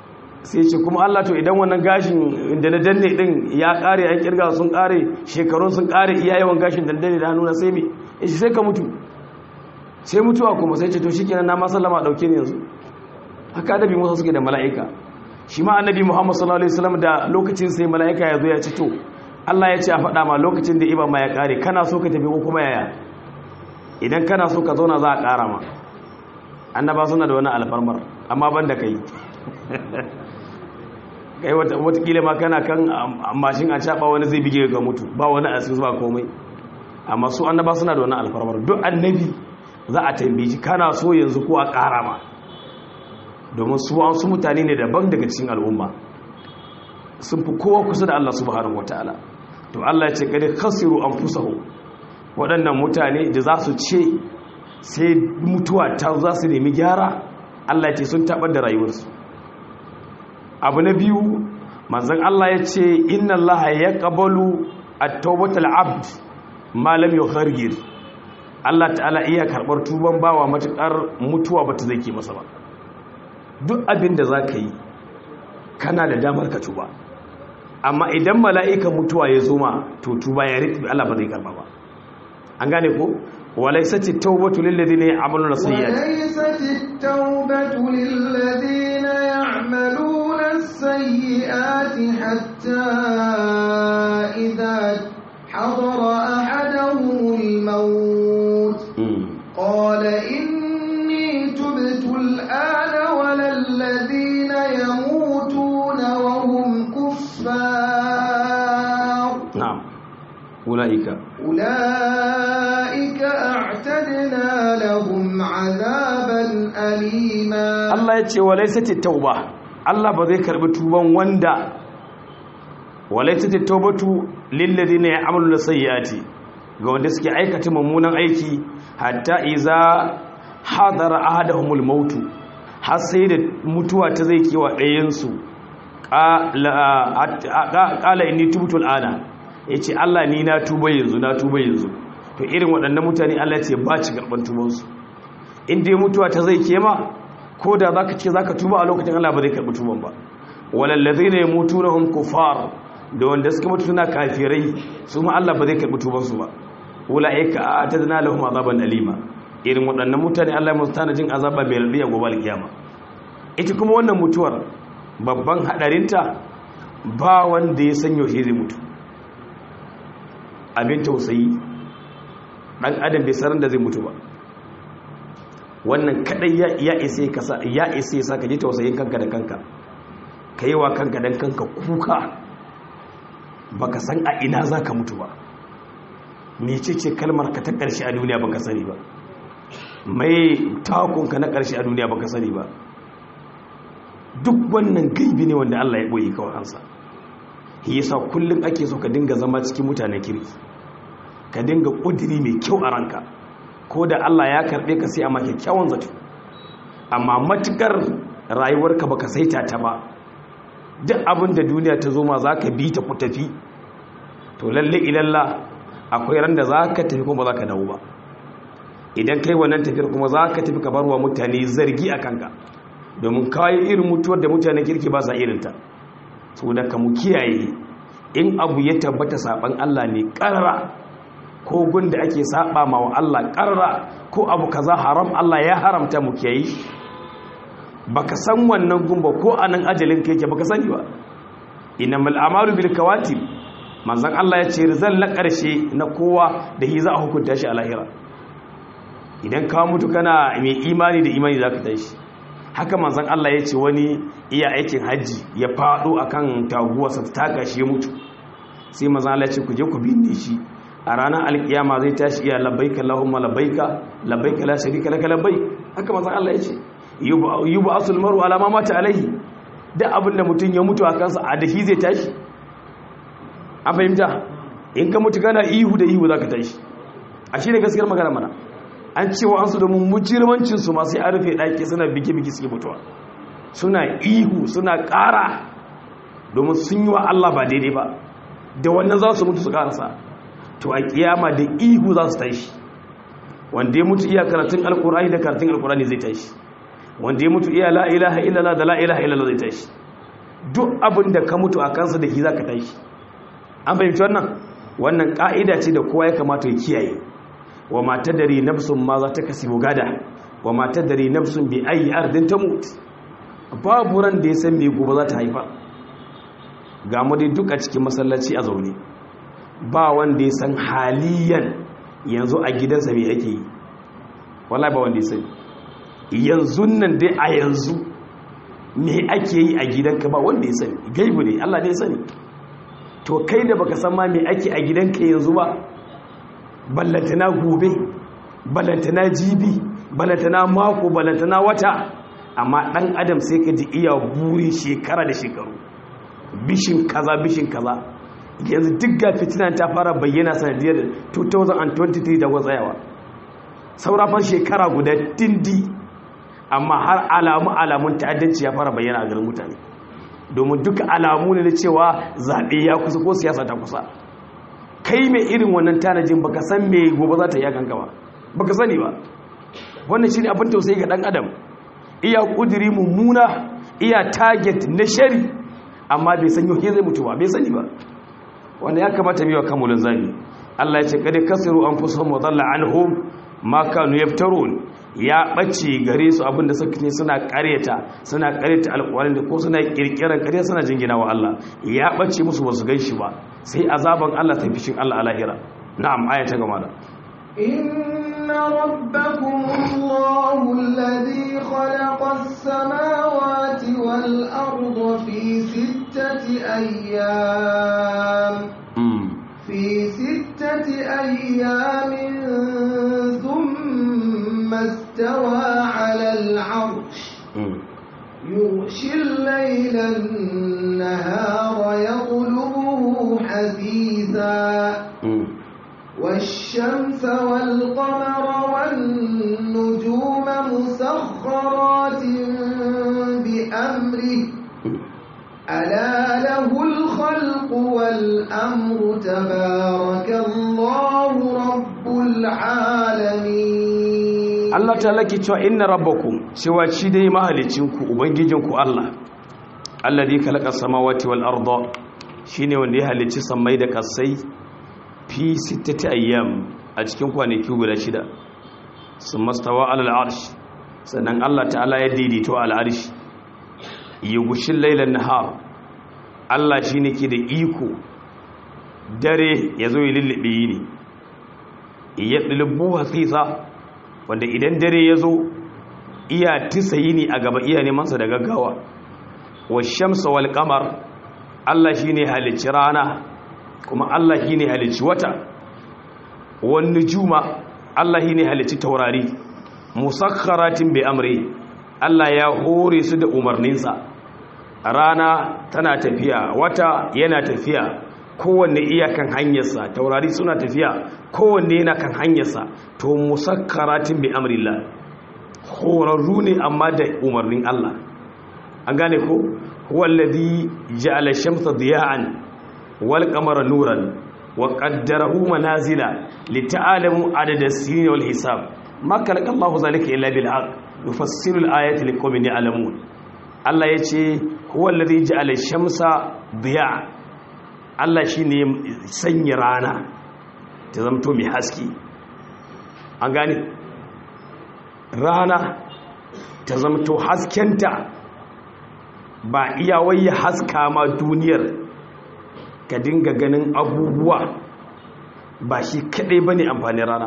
sai ce kuma Allah to idan wannan gashin da na danne din ya kare an kirga sun kare shekarun sun kare iya yawan gashin da danne da hannuna sai me yace sai ka mutu sai mutuwa kuma sai ce to shikenan na ma sallama dauke ni yanzu haka annabi Musa suke da mala'ika shi ma annabi Muhammad sallallahu alaihi wasallam da lokacin sai mala'ika ya zo ya ce to Allah ya ce a faɗa ma lokacin da iba ma ya kare kana so ka tafi ko kuma yaya idan kana so ka zauna za a ƙara ma annaba suna da wani alfarmar amma ban da kai kai watakila ma kana kan mashin a caɓa wani zai bige ga mutu ba wani asiri ba komai amma su annaba suna da wani alfarmar duk annabi za a tambayi shi kana so yanzu ko a ƙara ma domin su an su mutane ne daban daga cikin al'umma sun fi kowa kusa da Allah subhanahu wataala to Allah ya ce kada khasiru anfusahum waɗannan mutane da za su ce sai mutuwa ta za su nemi gyara Allah ya ce sun taɓar da rayuwarsu abu na biyu manzan Allah ya ce inna Allah ya ƙabalu a taubatal abd malam yau hargir Allah ta'ala iya karɓar tuban bawa matuƙar mutuwa ba ta zai ke masa ba duk abin da za ka yi kana da damar ka tuba amma idan mala'ikan mutuwa ya zo ma to tuba ya riƙe Allah ba zai karɓa ba an gane ko وليست التوبة للذين يعملون السيئات وليست التوبة للذين يعملون السيئات حتى إذا حضر أحدهم الموت قال إني تبت الآن ولا الذين يموتون وهم كفار نعم أولئك أولئك أعتدنا لهم عذابا أليما Allah ya ce walaisati tauba Allah ba zai karbi tuban wanda walaisati taubatu lilladheena ya'maluna sayyiati ga wanda suke aikata mummunan aiki hatta iza hadara ahaduhumul mautu har sai da mutuwa ta zai kewa ɗayan su qala inni tubtu al'ana yace Allah ni na tuba yanzu na tuba yanzu to irin waɗannan mutane Allah ya ce ba ci garban tubansu in dai mutuwa ta zai kema ko da za ka ce za ka tuba a lokacin Allah ba zai karɓi tuban ba walallazi ne mutu na hun kufar da wanda suka mutu suna kafirai su ma Allah ba zai karɓi tubansu ba wula aika a ta zana lahum azaban alima irin waɗannan mutane Allah musu tana jin azaba mai raɗi a gobe alkiyama ita kuma wannan mutuwar babban haɗarinta ba wanda ya san yaushe zai mutu abin tausayi ɗan adam bai sanar da zai mutu ba wannan kadai ya isa kasa ya isa ya saka ji tausayin kanka da kanka ka yi wa kanka dan kanka kuka baka san a ina za ka mutu ba mece ce kalmar ka ta ƙarshe a duniya baka sani ba mai takunka na ƙarshe a duniya baka sani ba duk wannan gaibi ne wanda Allah ya ɓoye kawai hansa shi yasa kullum ake so ka dinga zama cikin mutanen kirki ka dinga ƙudiri mai kyau a ranka ko da Allah ya karɓe ka sai a maka kyawun zato amma matukar rayuwarka baka saita ta ba duk abin da duniya ta zo ma za ka bi ta ku tafi to lalle ilalla akwai ran da za ka tafi kuma za ka dawo ba idan kai wannan tafiyar kuma za ka tafi ka bar wa mutane zargi a kanka domin kawai irin mutuwar da mutane kirki ba sa irinta saboda ka mu kiyaye in abu ya tabbata saban Allah ne karara ko gunda ake saba ma wa Allah karra ko abu kaza haram Allah ya haramta mu ke yi baka san wannan gumba ko anan ajalin ka yake baka sani ba innamal a'malu bil kawatib manzon Allah ya ce rizal na karshe na kowa da hi za a hukunta shi a lahira idan ka mutu kana mai imani da imani zaka tashi haka manzon Allah ya ce wani iya aikin haji ya fado akan taguwarsa ta taka shi ya mutu sai manzon Allah ya ce ku je ku binne shi a ranar alkiyama zai tashi iya labbaika Allahumma labbaika labbaika la sharika laka labbaik haka manzon Allah ya ce yubu asul maru ala ma mata alaihi da abin da mutum ya mutu a kansa a dahi zai tashi an fahimta in ka mutu kana ihu da ihu zaka tashi a shi ne gaskiyar magana mana an cewa an su da mujirmancin su masu ya rufe ɗaki suna bige-bige suke mutuwa suna ihu suna ƙara domin sun yi wa Allah ba daidai ba da wannan za su mutu su ƙarasa to a kiyama da ihu za su tashi wanda ya mutu iya karatun alkurani da karatun alkurani zai tashi wanda ya mutu iya la ilaha illallah da la ilaha illallah zai tashi duk abin da ka mutu a kansa da shi za ka tashi an fahimci wannan wannan ƙa'ida ce da kowa ya kamata ya kiyaye wa mata dare nafsun ma za ta kasi gada wa mata dare nafsun bi ayi ardin ta mutu babu ran da ya san me gobe za ta haifa ga mu dai duk a cikin masallaci a zaune ba wanda ya san haliyan yanzu a gidansa me ake yi wallahi ba wanda ya sani yanzu nan dai a yanzu me ake yi a gidanka ba wanda ya sani gaibu ne Allah ne ya sani to kai da baka san ma me ake a gidanka yanzu ba ballantana gobe ballantana jibi ballantana mako ballantana wata amma dan adam sai ka ji iya buri shekara da shekaru bishin kaza bishin kaza yanzu duk ga fitinan ta fara bayyana sanadiyar 2023 da tsayawa saurafar shekara guda dindi amma har alamu alamun ta'addanci ya fara bayyana a garin mutane domin duka alamu ne da cewa zaɓe ya kusa ko siyasa ta kusa kai mai irin wannan tanajin baka san me gobe za ta yi kanka ba baka sani ba wannan shine abin tausayi ga dan adam iya kudiri mummuna iya target na shari amma bai san yau zai mutu ba bai sani ba wanda ya kamata biwa kamulin zami Allah ya ce kada kasiru anfusuhum wa dhalla anhum ma kanu yaftarun ya ɓace gare su abinda suka ne suna ƙaryata suna ƙaryata alƙwarin da ko suna ƙirƙirar ƙarya suna jingina wa Allah ya ɓace musu basu gan shi ba sai azaban Allah ta fishin Allah a lahira na'am aya ta gama da إن ربكم الله الذي خلق السماوات والأرض في ستة أيام في ستة أيام ثم استوى على العرش يغشي الليل النهار يطلبه حثيثا والشمس والقمر والنجوم مسخرات بأمره ألا له الخلق والأمر تبارك الله رب العالمين Allah ta laki cewa inna rabbakum cewa shi dai mahalicinku ubangijinku Allah alladhi khalaqa samawati wal arda shine wanda ya halicci sammai da kasai fi sittati ayyam a cikin kwanaki guda shida sumastawa alal arsh sannan Allah ta'ala ya daidaito al arsh yugushin lailan nahar Allah shine ke da iko dare yazo ya lullube yini ya dulubu hasisa wanda idan dare ya zo iya tisa yini a gaba iya nemansa da gaggawa wa shamsa wal kamar Allah shi ne halicci rana kuma Allah shi ne halicci wata wani juma Allah shi ne halicci taurari musakharatin bai amri Allah ya hore su da umarninsa rana tana tafiya wata yana tafiya kowanne iyakan hanyarsa taurari suna tafiya kowanne yana kan hanyarsa to musakkaratin bi amrillah horarru ne amma da umarnin Allah an gane ko wallazi ja'ala shamsa diya'an wal qamara nuran wa qaddarahu manazila lita'alamu adada as-sinin wal hisab ma khalaqa Allahu zalika illa bil haqq yufassiru al-ayati liqaumin ya'lamun Allah yace huwallazi ja'ala shamsa diya'an Allah shi ne sanya rana ta zamto mai haske an gane rana ta zamto haskenta ba iyawai ya haska ma duniyar ka dinga ganin abubuwa ba shi kadai ba ne amfanin rana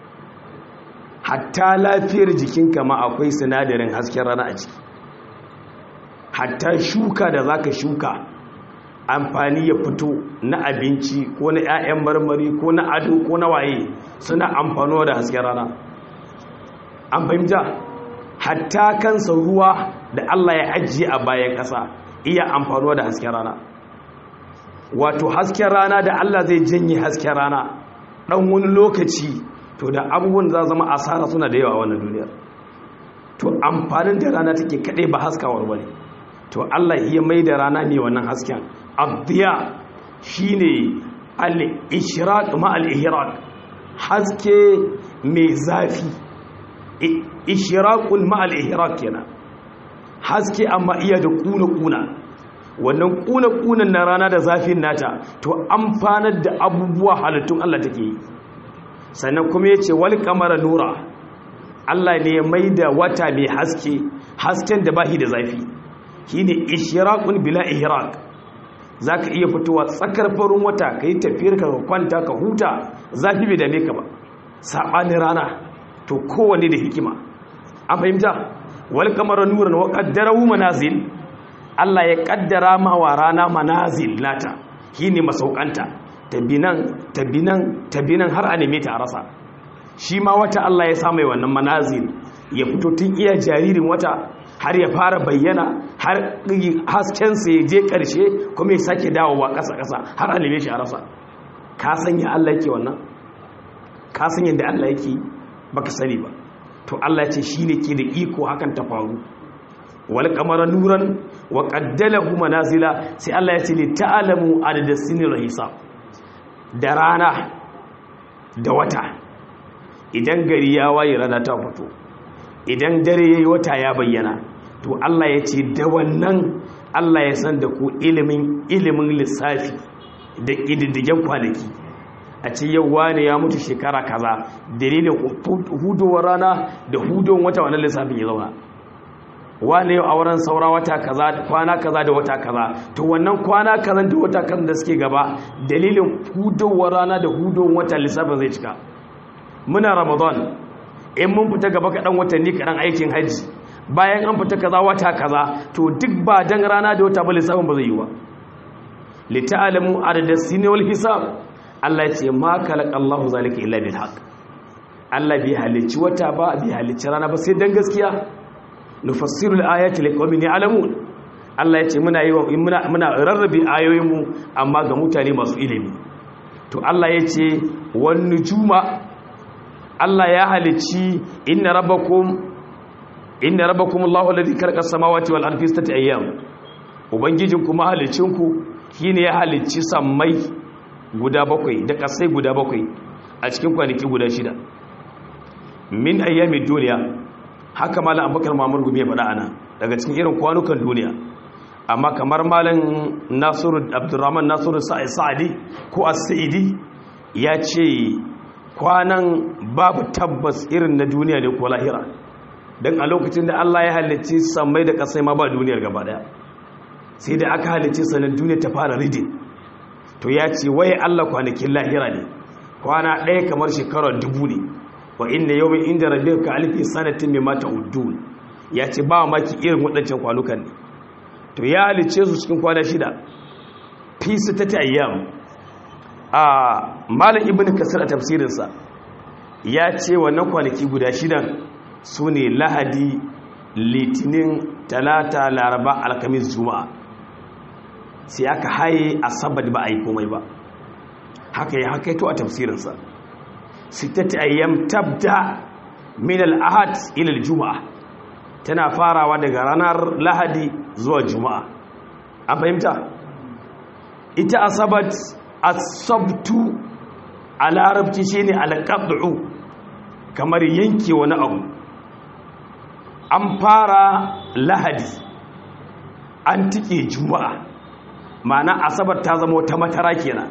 hatta lafiyar jikinka ma akwai sinadarin hasken rana a ciki hatta shuka da za ka shuka amfani ya fito na abinci ko na 'ya'yan marmari ko na ado ko na waye suna amfanuwa da hasken rana an fahimta hatta kansa ruwa da Allah ya ajiye a bayan ƙasa iya amfanuwa da hasken rana wato hasken rana da Allah zai janye hasken rana ɗan wani lokaci to da abubuwan za zama asara suna da yawa a wannan duniyar to amfanin da rana take kaɗai ba haskawar bane to Allah iya mai da rana ne wannan hasken abdiya shine al-ishraq ma al-ihraq haske mai zafi ishraqul ma al-ihraq kenan haske amma iya da kuna kuna wannan kuna-kunan na rana da zafin nata to amfanar da abubuwa halittun Allah take yi sannan kuma ya ce wal kamara nura Allah ne ya mai da wata mai haske hasken da bahi da zafi shi ne ishiraqun bila ihraq za ka iya fitowa tsakar farin wata ka yi tafiyar ka kwanta ka huta zafi bai dame ka ba saɓanin rana to kowane da hikima an fahimta wal kamar nuran wa qaddarahu manazil Allah ya kaddara ma wa rana manazil nata shine masaukanta tabinan tabinan tabinan har a neme ta a rasa shi ma wata Allah ya sa mai wannan manazil ya fito tun iya jaririn wata har ya fara bayyana har haskensa ya je ƙarshe kuma ya sake dawowa ƙasa-ƙasa har a neme shi a rasa ka san ya Allah yake wannan ka san yadda Allah yake baka sani ba to Allah ce shi ne ke da iko hakan ta faru wal kamara nuran wa qaddalahu manazila sai Allah ya ce li ta'lamu adada sinir hisab da rana da wata idan gari ya waye rana ta fito idan dare yayi wata ya bayyana to Allah ya ce da wannan Allah ya san da ku ilimin ilimin lissafi da ƙididdigen kwanaki a ce yau wane ya mutu shekara kaza dalilin hudowar rana da hudowar wata wannan lissafin ya zauna wane yau a wurin saura wata kaza kwana kaza da wata kaza to wannan kwana kaza da wata kaza da suke gaba dalilin hudowar rana da hudowar wata lissafin zai cika muna ramadan in mun fita gaba kaɗan watanni kaɗan aikin hajji bayan an fita kaza wata kaza to duk ba dan rana da wata ba lissafin ba zai yi wa li ta'lamu adada sinni wal hisab Allah ya ce ma kalaq Allahu zalika illa bil haqq Allah bai halicci wata ba bai halicci rana ba sai dan gaskiya nufassiru al ayati liqaumin ya'lamun Allah ya ce muna yi muna muna rarrabe ayoyin mu amma ga mutane masu ilimi to Allah ya ce wan nujuma Allah ya halicci inna rabbakum inna rabbakum Allahu alladhi khalaqa as-samawati wal ardi fi sittati ayyam ubangijin kuma halicinku shine ya halicci sammai guda bakwai da kasai guda bakwai a cikin kwanaki guda shida min ayyamin duniya haka malam abubakar mamur gumi ya faɗa ana daga cikin irin kwanukan duniya amma kamar malam nasiru abdurrahman nasiru sa'adi ko as-sa'idi ya ce kwanan babu tabbas irin na duniya ne ko lahira don a lokacin da Allah ya halicci sammai da kasai ma ba duniyar gaba daya sai da aka halicci sanar duniya ta fara ridin to ya ce waye Allah kwanakin lahira ne kwana ɗaya kamar shekarar dubu ne wa inda yau mai inda rabin ka alifi sanatin mai mata udun ya ce ba maki irin waɗancan kwanukan ne to ya halicce su cikin kwana shida fi su ta ayyam a malam ibn kasir a tafsirinsa ya ce wannan kwanaki guda shidan su ne lahadi litinin talata laraba alkamis juma'a sai aka haye asabar ba a yi komai ba haka ya haka to a tafsirinsa sittati ayyam tabda min al-ahad ila al-juma'a tana farawa daga ranar lahadi zuwa juma'a an fahimta ita asabat asabtu a larabci shine al-qad'u kamar yanke wani abu an fara lahadi an tike juma'a ma'ana asabar ta zama wata matara kenan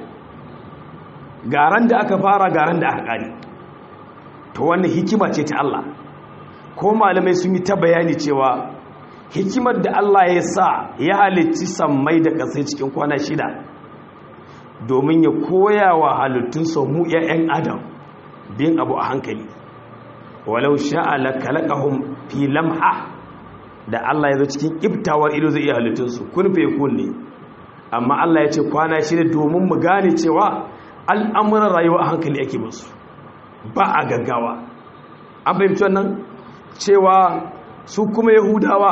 garan da aka fara garan da aka kare to wannan hikima ce ta Allah ko malamai sun yi ta bayani cewa hikimar da Allah ya sa ya halicci sammai da kasai cikin kwana shida domin ya koya wa halittun mu 'ya'yan adam bin abu a hankali walau sha'a la kalaqahum fi lamha da Allah ya zo cikin iftawar ido zai iya halittunsu kun fe kun ne amma Allah ya ce kwana shida domin mu gane cewa al'amuran rayuwa a hankali ake musu ba a gaggawa an fahimci wannan cewa su kuma yahudawa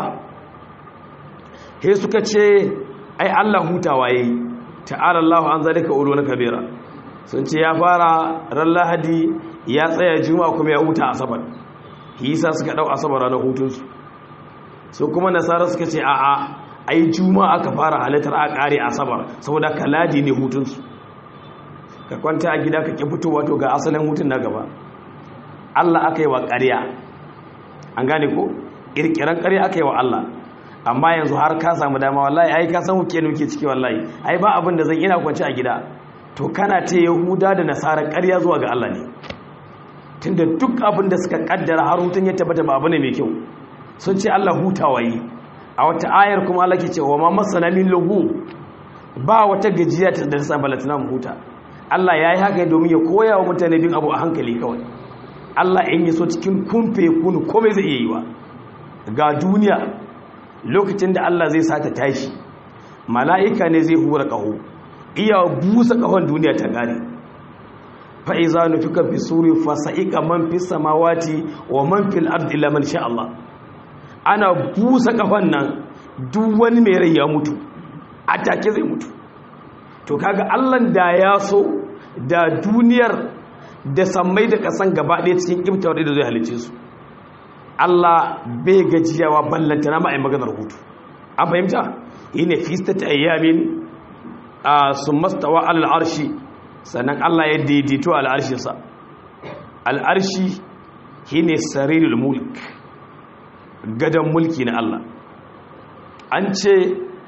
he suka ce ai Allah hutawa yayi ta'ala Allah an zalika ulwana kabira sun ce ya fara ran lahadi ya tsaya juma'a kuma ya huta asabar yasa suka dau asabar ranar hutunsu su kuma nasara suka ce a'a ai juma'a aka fara halittar a kare asabar saboda kaladi ne hutunsu ka kwanta a gida ka ki fitowa to ga asalin hutun na gaba Allah aka yi wa ƙarya an gane ko ƙirƙiran ƙarya aka yi wa Allah amma yanzu har ka samu dama wallahi ai ka san hukke nuke ciki wallahi ai ba abin da zan ina kwance a gida to kana ta yahuda da nasara ƙarya zuwa ga Allah ne tunda duk abin da suka kaddara har hutun ya tabbata ba abu ne mai kyau sun ce Allah hutawa yi a wata ayar kuma Allah ke cewa ma masana min lugu ba wata gajiya ta da sa balatina mu huta Allah ya yi haka domin ya koya wa mutane bin abu a hankali kawai Allah in yi so cikin kumfe kunu komai zai iya yi wa ga duniya lokacin da Allah zai sata tashi mala'ika ne zai hura ƙaho iya busa ƙahon duniya ta gane fa'iza nufika fi suri fasa'ika man fi samawati wa man fil ardi illa man sha Allah ana busa ƙahon nan duk wani mai rai ya mutu a take zai mutu to kaga Allah da ya so da duniyar da sammai da kasan gaba ɗaya cikin kimtawar da zai halice su Allah bai gajiyawa ballanta na ma'ai maganar hutu an fahimta yi ne fista ta ayyamin a sun mastawa al'arshi sannan Allah ya daidaito al'arshinsa al'arshi shi ne sarirul mulk gadon mulki na Allah an ce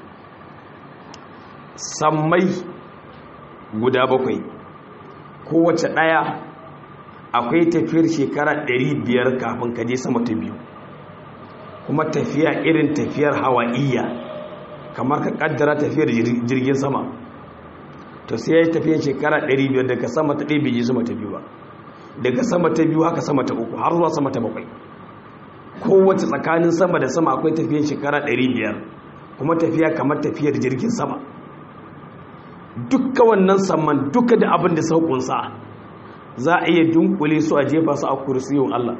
sammai guda bakwai kowace ɗaya akwai tafiyar shekara 500 kafin kaje sama ta biyu kuma tafiya irin tafiyar hawa'iyya kamar ka kaddara tafiyar jirgin sama to sai ya yi tafiyar shekara 500 daga sama ta ɗaya biji sama ta biyu ba daga sama ta biyu haka sama ta uku har zuwa sama ta bakwai kowace tsakanin sama da sama akwai tafiyar shekara 500 kuma tafiya kamar tafiyar jirgin sama dukka wannan saman duka da abin da sauƙunsa za a iya dunkule su a jefa su a kursiyin Allah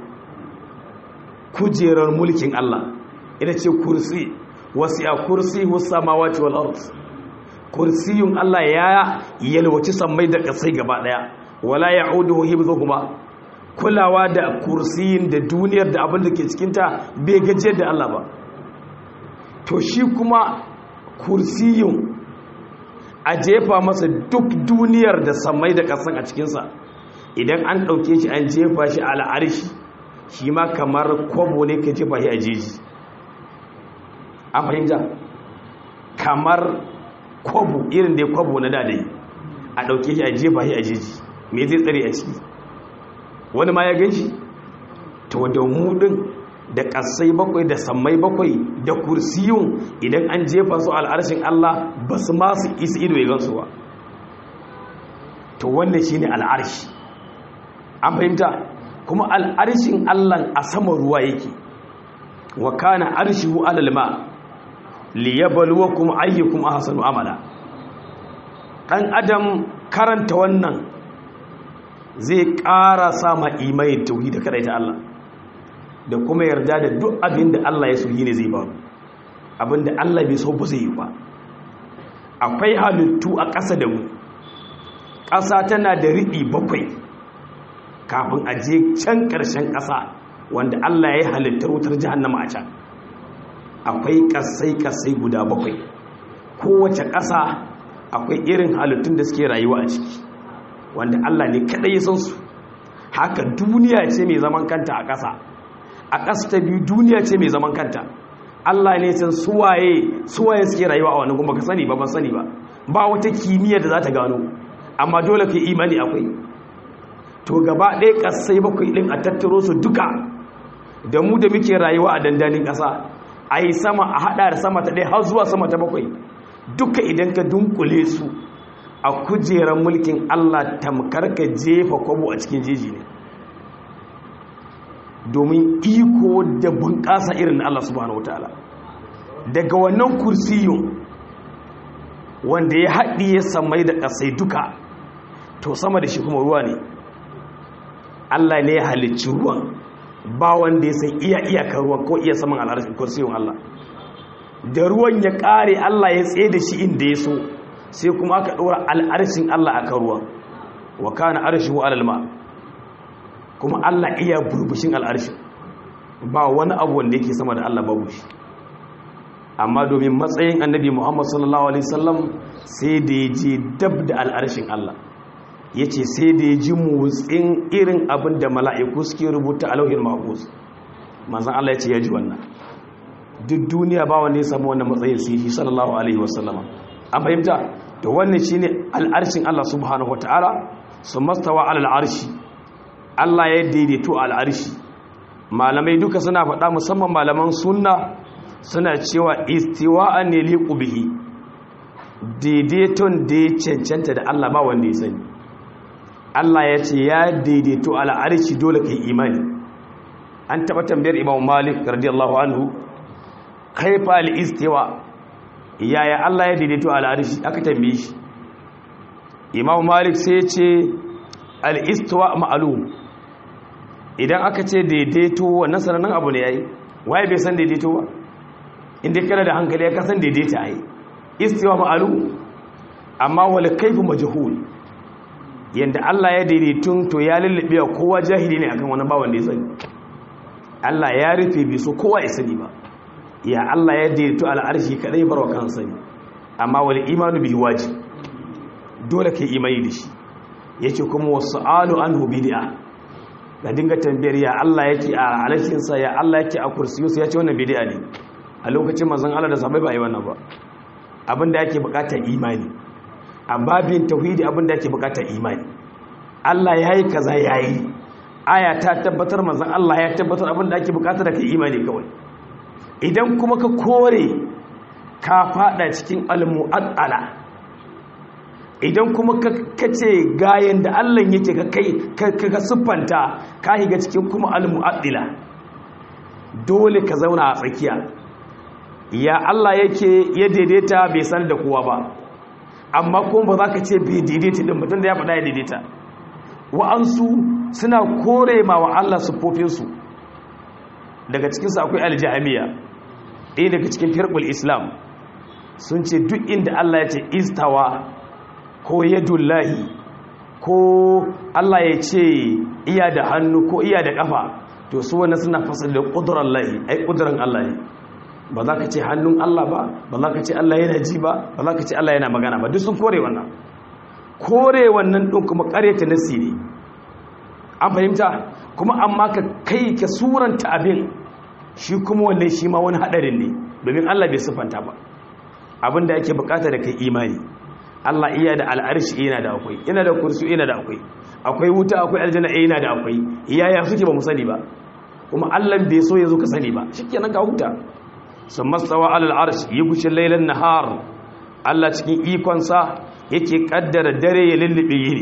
kujerar mulkin Allah ita ce kursi wasu ya kursi samawati wal ard kursiyun Allah ya yalwaci sammai da kasai gaba daya wala ya'uduhu hibzuhuma kulawa da kursiyin da duniyar da abin da ke cikin ta bai gajiyar da Allah ba to shi kuma kursiyun a jefa masa duk duniyar da sammai da kasan a cikinsa idan an ɗauke shi an jefa shi a al'arshi shi ma kamar kwabo ne ka jefa shi a jeji an fahimta kamar kwabo irin da ya kwabo na dadai a ɗauke shi a jefa shi a jeji me zai tsare a ciki wani ma ya gan shi to da mudin da ƙasai bakwai da sammai bakwai da kursiyun idan an jefa su al'arshin Allah ba su masu isi ido ya gansu ba to wannan shi ne al'arshi an fahimta kuma al'arshin Allah a sama ruwa yake wa kana arshihu alal ma liyabluwakum ayyukum ahsanu amala dan adam karanta wannan zai ƙara sama imani tauhid da ta Allah da kuma yarda da duk abin da Allah ya so yi ne zai ba abin da Allah bai so ba zai yi ba akwai halittu a ƙasa da mu ƙasa tana da riɗi bakwai kafin a je can ƙarshen ƙasa wanda Allah ya yi halittar wutar jihannama a can akwai ƙasai-ƙasai guda bakwai kowace ƙasa akwai irin halittun da suke rayuwa a ciki wanda Allah ne kaɗai ya san su haka duniya ce mai zaman kanta a ƙasa a ƙasa ta biyu duniya ce mai zaman kanta Allah ne san suwaye suwaye suke rayuwa a wannan kuma ka sani ba ban sani ba ba wata kimiyya da za ta gano amma dole ka imani akwai to gaba ɗaya ƙasai bakwai ɗin a tattaro su duka da mu da muke rayuwa a dandanin ƙasa a yi sama a haɗa da sama ta ɗaya har zuwa sama ta bakwai duka idan ka dunkule su a kujerar mulkin Allah tamkar ka jefa kwabo a cikin jeji ne domin iko da bunƙasa irin na Allah subhanahu wataala daga wannan kursiyun wanda ya haɗi ya samai da ƙasai duka to sama da shi kuma ruwa ne Allah ne ya halicci ruwan ba wanda ya san iya iyakar ruwan ko iya saman al'arshin kursiyun Allah da ruwan ya ƙare Allah ya tsaye da shi inda ya so sai kuma aka ɗora al'arshin Allah a kan ruwan wa kana arshihu alal ma' kuma Allah iya burbushin al'arshin ba wani abu wanda yake sama da Allah babu shi amma domin matsayin annabi Muhammad sallallahu alaihi wasallam sai da ya je dab da al'arshin Allah ya ce sai da ya ji motsin irin abin da mala'iku suke rubuta a lauhin mahfuz manzan Allah ya ce ya ji wannan duk duniya ba wanda ya samu wannan matsayin su yi sallallahu alaihi wasallama an fahimta to wannan shine al'arshin Allah subhanahu wataala su mastawa alal arshi Allah ya daidaito al'arshi malamai duka suna faɗa musamman malaman sunna suna cewa istiwa'an ne liqu bihi daidaiton da ya cancanta da Allah ba wanda ya sani Allah ya ce ya daidaito al'arshi dole kai imani an taɓa tambayar Imam Malik radiyallahu anhu kaifa al-istiwa yaya Allah ya daidaito al'arshi aka tambaye shi Imam Malik sai ya ce al-istiwa ma'lum idan aka ce daidaito wannan sanannen abu ne yayi waye bai san daidaito ba inda kana da hankali ya kasan daidaita ai istiwa ma'lum amma wal kayfu majhul yanda Allah ya daidaitun to ya lullube kowa jahili ne akan wani bawan da ya sani Allah ya rufe bi so kowa ya sani ba ya Allah ya daidaito al'arshi kadai barwa kan sani amma wal imanu bihi wajib dole kai imani da shi yace kuma wasu'alu anhu bid'a ga dinga tambayar ya Allah yake a alashin sa ya Allah yake a kursiyu sai yace wannan bid'a ne a lokacin manzon Allah da sahabbai ba yi wannan ba abinda yake bukatar imani a babin tauhidi abinda yake bukatar imani Allah yayi kaza yayi aya ta tabbatar manzon Allah ya tabbatar abinda ake bukatar da kai imani kawai idan kuma ka kore ka fada cikin almu'addala idan kuma ka kace gayen da Allah yake ka kai ka siffanta ka higa cikin kuma almu'addila dole ka zauna a tsakiya ya Allah yake ya daidaita bai san da kowa ba amma kuma ba za ka ce bai daidaita din mutum da ya faɗa ya daidaita wa'ansu suna kore ma wa Allah siffofinsu daga cikinsu akwai aljihamiya ɗaya daga cikin firƙul islam sun ce duk inda Allah ya ce istawa ko yadullahi ko Allah ya ce iya da hannu ko iya da ƙafa to su wani suna fasar da ƙudurar lahi ai ƙudurar Allah ne ba za ka ce hannun Allah ba ba za ka ce Allah yana ji ba ba za ka ce Allah yana magana ba duk sun kore wannan kore wannan ɗin kuma ƙaryata nasi ne an fahimta kuma amma ka kai ka suranta abin shi kuma wannan shi ma wani haɗarin ne domin Allah bai siffanta ba abin da ake bukata da kai imani Allah iya da al'arshi yana da akwai yana da kursu yana da akwai akwai wuta akwai aljanna yana da akwai iyaya suke ba mu sani ba kuma Allah bai so yazo ka sani ba shikenan ka huta sun mastawa alal arsh yi gushin lailan nahar Allah cikin ikon sa yake kaddara dare ya lullube yini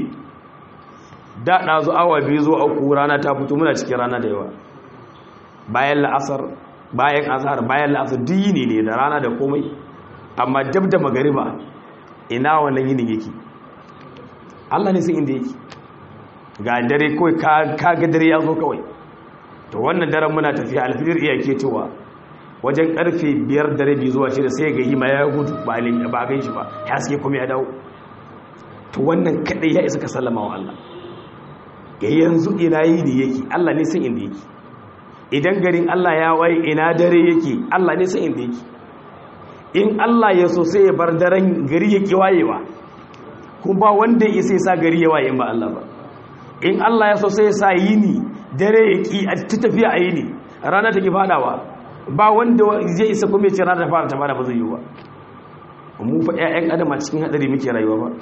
da dazu awa biyu zo uku rana ta fito muna cikin rana da yawa bayan la'asar bayan azhar bayan la'asar duk yini ne da rana da komai amma dab da magariba ina wannan yini yake Allah ne sai inda yake ga dare kawai ka ga dare ya zo kawai to wannan daren muna tafiya alfijir iya ke cewa wajen karfe biyar dare biyu zuwa shida sai ga hima ya gudu ba ba gan shi ba ya suke kuma ya dawo to wannan kadai ya isa ka sallama wa Allah ga yanzu ina yi ne yake Allah ne sai inda yake idan garin Allah ya waye ina dare yake Allah ne sai inda yake in Allah ya so sai ya bar daren gari ya kiwayewa kuma ba wanda ya sai sa gari ya waye ba Allah ba in Allah ya so sai ya sa yini dare ya ki a ta tafiya a yini rana take fadawa ba wanda zai isa kuma ya ce rana ta fara ta fara ba zai yi ba mu fa ƴaƴan adam a cikin hadari muke rayuwa ba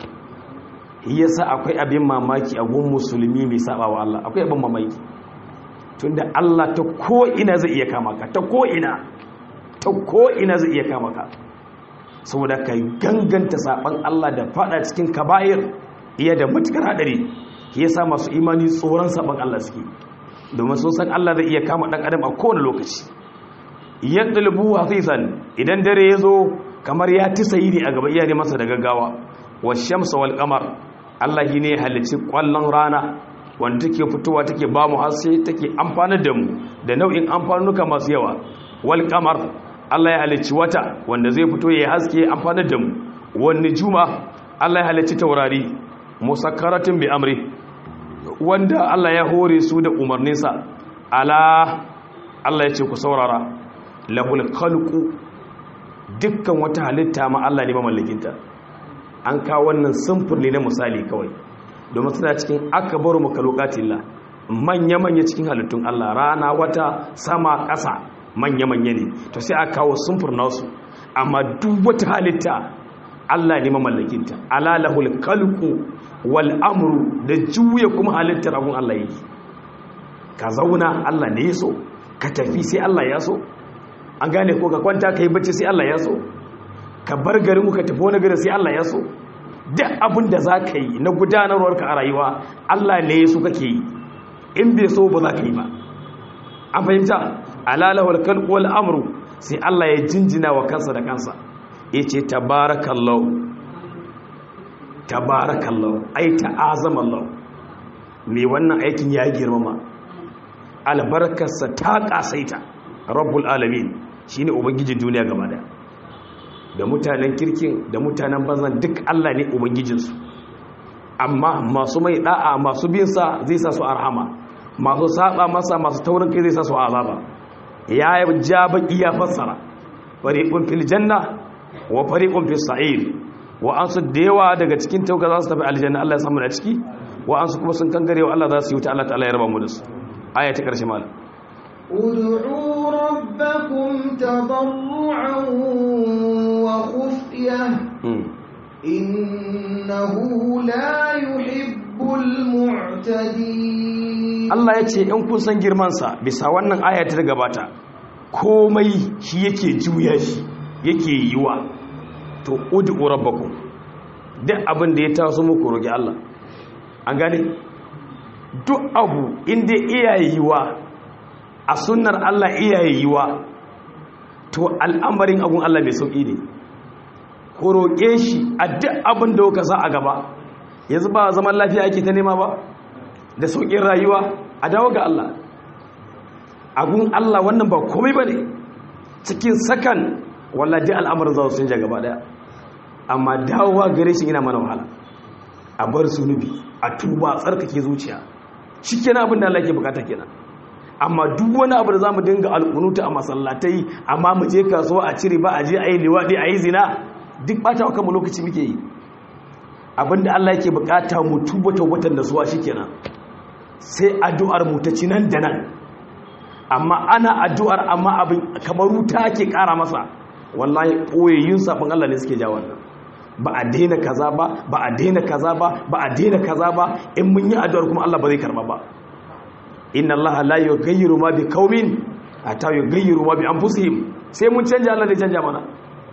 yasa akwai abin mamaki a gun musulmi mai saba wa Allah akwai abin mamaki tunda Allah ta ko ina zai iya kama ka ta ko ina ta ko'ina zai iya kama ka saboda ka ganganta saɓan Allah da fada cikin kaba'ir iya da matukar haɗari ya sa masu imani tsoron saɓan Allah suke domin sun san Allah zai iya kama ɗan adam a kowane lokaci yadda lubu hafizan idan dare ya zo kamar ya ti sayi ne a gaba iya ne masa da gaggawa wa shamsa wal kamar Allah ne halicci ƙwallon rana wanda take fitowa take ba mu haske take amfanar da mu da nau'in amfanuka masu yawa wal kamar Allah ya halicci wata wanda zai fito ya haske amfanar da mu wani juma Allah ya halicci taurari musakkaratin bi amri wanda Allah ya hore su da umarninsa ala Allah ya ce ku saurara lahul khalqu dukkan wata halitta ma Allah ne mamallakinta an kawo wannan samfur ne na misali kawai domin suna cikin akbaru makhluqatillah manya manya cikin halittun Allah rana wata sama ƙasa manya-manya ne to sai a kawo sumfur nasu amma duk wata halitta Allah ne mamallakinta alalahul kalku wal amru da juya kuma halittar abun Allah yake ka zauna Allah ne ya so ka tafi sai Allah ya so an gane ko ka kwanta ka yi bacci sai Allah ya so ka bar garin ka tafi wani garin sai Allah ya so duk abin da za ka yi na gudanarwarka a rayuwa Allah ne ya so kake yi in bai so ba za ka yi ba an fahimta alalahul kalku wal amru sai Allah ya jinjina wa kansa da kansa ya ce tabarakallahu tabarakallahu ai ta'azamallahu me wannan aikin ya girmama albarkarsa ta kasaita rabbul alamin shine ubangijin duniya gaba da da mutanen kirkin da mutanen banzan duk Allah ne ubangijinsu amma masu mai da'a masu bin sa zai sa su arhama masu saba masa masu taurin kai zai sa su azaba ya ja baki ya fassara fariqun fil janna wa fariqun fis sa'ir wa ansu da yawa daga cikin tauka za su tafi aljanna Allah ya samu da ciki wa ansu kuma sun kangare wa Allah za su yi wuta Allah ta'ala ya raba mu da su aya ta karshe malam ud'u rabbakum tadarruan wa khufyah innahu la yuhibbul mu'tadin Allah ya ce in kun san girman sa bisa wannan aya ta gabata komai shi yake juya shi yake yiwa to ud'u rabbakum duk abin da ya taso muku roki Allah an gane duk abu inda iyayewa a sunnar Allah iyayewa to al'amarin abun Allah mai sauki ne ko roƙe shi a duk abin da kuka sa a gaba yanzu ba zaman lafiya ake ta nema ba da sauƙin rayuwa a dawo ga Allah agun Allah wannan ba komai ba ne cikin sakan wallahi al'amarin za su canja gaba daya amma dawowa gare shi yana mana wahala a bar zunubi a tuba a tsarkake zuciya shi kenan abin da Allah ke bukata kenan amma duk wani abu da zamu dinga alƙunuta a masallatai amma mu je kasuwa a cire ba a je a yi liwaɗi a yi zina duk ɓata kanmu lokaci muke yi abin da Allah yake bukata mu tuba tawbatan da suwa shikenan sai addu'ar mu ta ci nan da nan amma ana addu'ar amma abin kamar wuta ke ƙara masa wallahi ɓoyayyun sabon Allah ne suke ja wannan ba a daina kaza ba ba a daina kaza ba ba a daina kaza ba in mun yi addu'ar kuma Allah ba zai karba ba inna Allah la yughayyiru ma bi qaumin hatta yughayyiru ma bi anfusihim sai mun canja Allah zai canja mana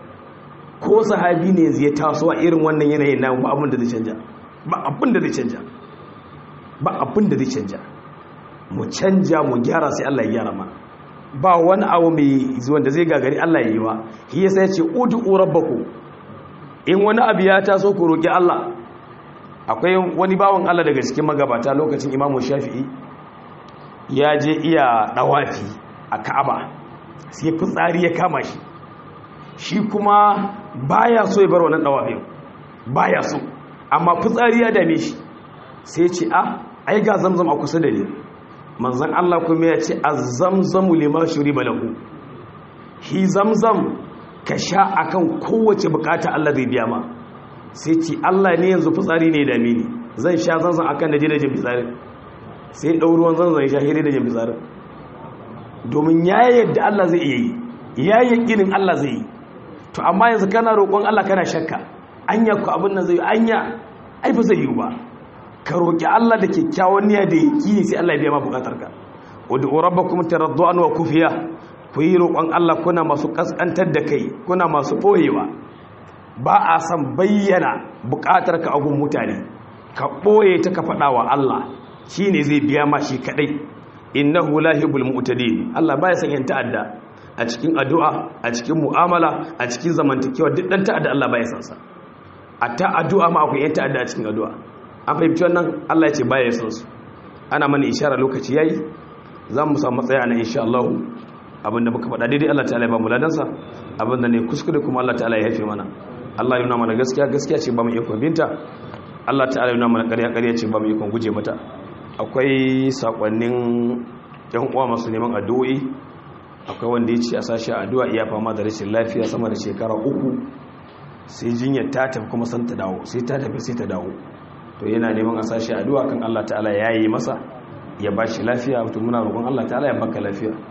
ko sahabi ne zai taso a irin wannan yanayin na ba abin da zai canja ba abin da zai canja ba abin da zai canja mu canja mu gyara sai Allah ya gyara mana ba wani abu mai wanda zai gagari Allah ya yi wa shi yasa ya ce ud'u rabbakum in wani abu ya taso ku roƙi Allah akwai wani bawan Allah daga cikin magabata lokacin Imam Shafi'i ya je iya dawafi a Ka'aba sai fitsari ya kama shi shi kuma baya so ya bar wannan dawafin baya so amma fitsari ya dame shi sai ce ah ai ga zamzam a kusa da ni manzon Allah kuma ya ce az-zamzamu lima shuriba lahu hi zamzam ka sha akan kowace bukata Allah zai biya ma sai ce Allah ne yanzu fitsari ne da mini zan sha zanzan akan da jina jin fitsari sai ɗau ruwan zanzan ya shahiri da jin fitsari domin ya yadda Allah zai iya yi ya yakinin Allah zai yi to amma yanzu kana roƙon Allah kana shakka anya ku abin nan zai yi anya ai ba zai yi ba ka roƙi Allah da kyakkyawan niyya da yakini sai Allah ya biya ma bukatarka wadda rabbakum taradduan wa kufiya ku yi roƙon Allah kuna masu ƙasƙantar da kai kuna masu ɓoyewa ba a san bayyana buƙatar ka agun mutane ka ɓoye ta ka faɗa wa Allah shi ne zai biya ma shi kaɗai innahu lahibul mu'tadin Allah baya san yan ta'adda a cikin addu'a a cikin mu'amala a cikin zamantakewa duk dan ta'adda Allah baya san sa a ta addu'a ma akwai yan ta'adda a cikin addu'a an fahimci wannan Allah ya ce baya san su ana mana ishara lokaci yayi za mu samu matsaya na insha Allah abinda muka faɗa daidai Allah ta'ala ya ba mu ladansa abinda ne kuskure kuma Allah ta'ala ya haife mana Allah ya nuna mana gaskiya gaskiya ce ba mu ikon binta Allah ta'ala ya nuna mana ƙarya ƙarya ce ba mu ikon guje mata akwai sakonnin yan uwa masu neman addu'o'i akwai wanda ya ce a sashi addu'a iya fama da rashin lafiya sama da shekara uku sai jinyar ta tafi kuma san ta dawo sai ta tafi sai ta dawo to yana neman a sashi addu'a kan Allah ta'ala ya yi masa ya ba shi lafiya to muna roƙon Allah ta'ala ya baka lafiya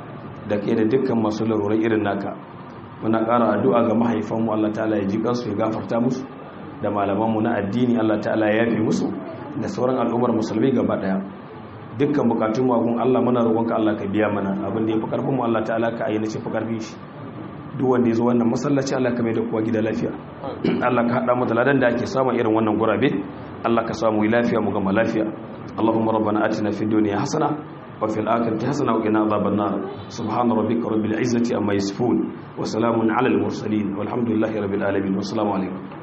da kai da dukkan masu larurai irin naka muna ƙara addu'a ga mahaifanmu Allah ta'ala ya ji kansu ya gafarta musu da malamanmu na addini Allah ta'ala ya yafe musu da sauran al'ummar musulmi gaba daya dukkan bukatun mu agun Allah muna roƙonka Allah ka biya mana abin da ya fi karfin mu Allah ta'ala ka ayyana shi fi karfin shi duk wanda ya zo wannan masallaci Allah ka mai da kowa gida lafiya Allah ka hada mu da ladan da ake samun irin wannan gurabe Allah ka samu lafiya mu gama lafiya Allahumma rabbana atina fid dunya hasana wa fil akhirati hasana wa qina adhaban nar subhana rabbika rabbil izzati amma yasifun wa salamun alal mursalin walhamdulillahi rabbil alamin wassalamu alaikum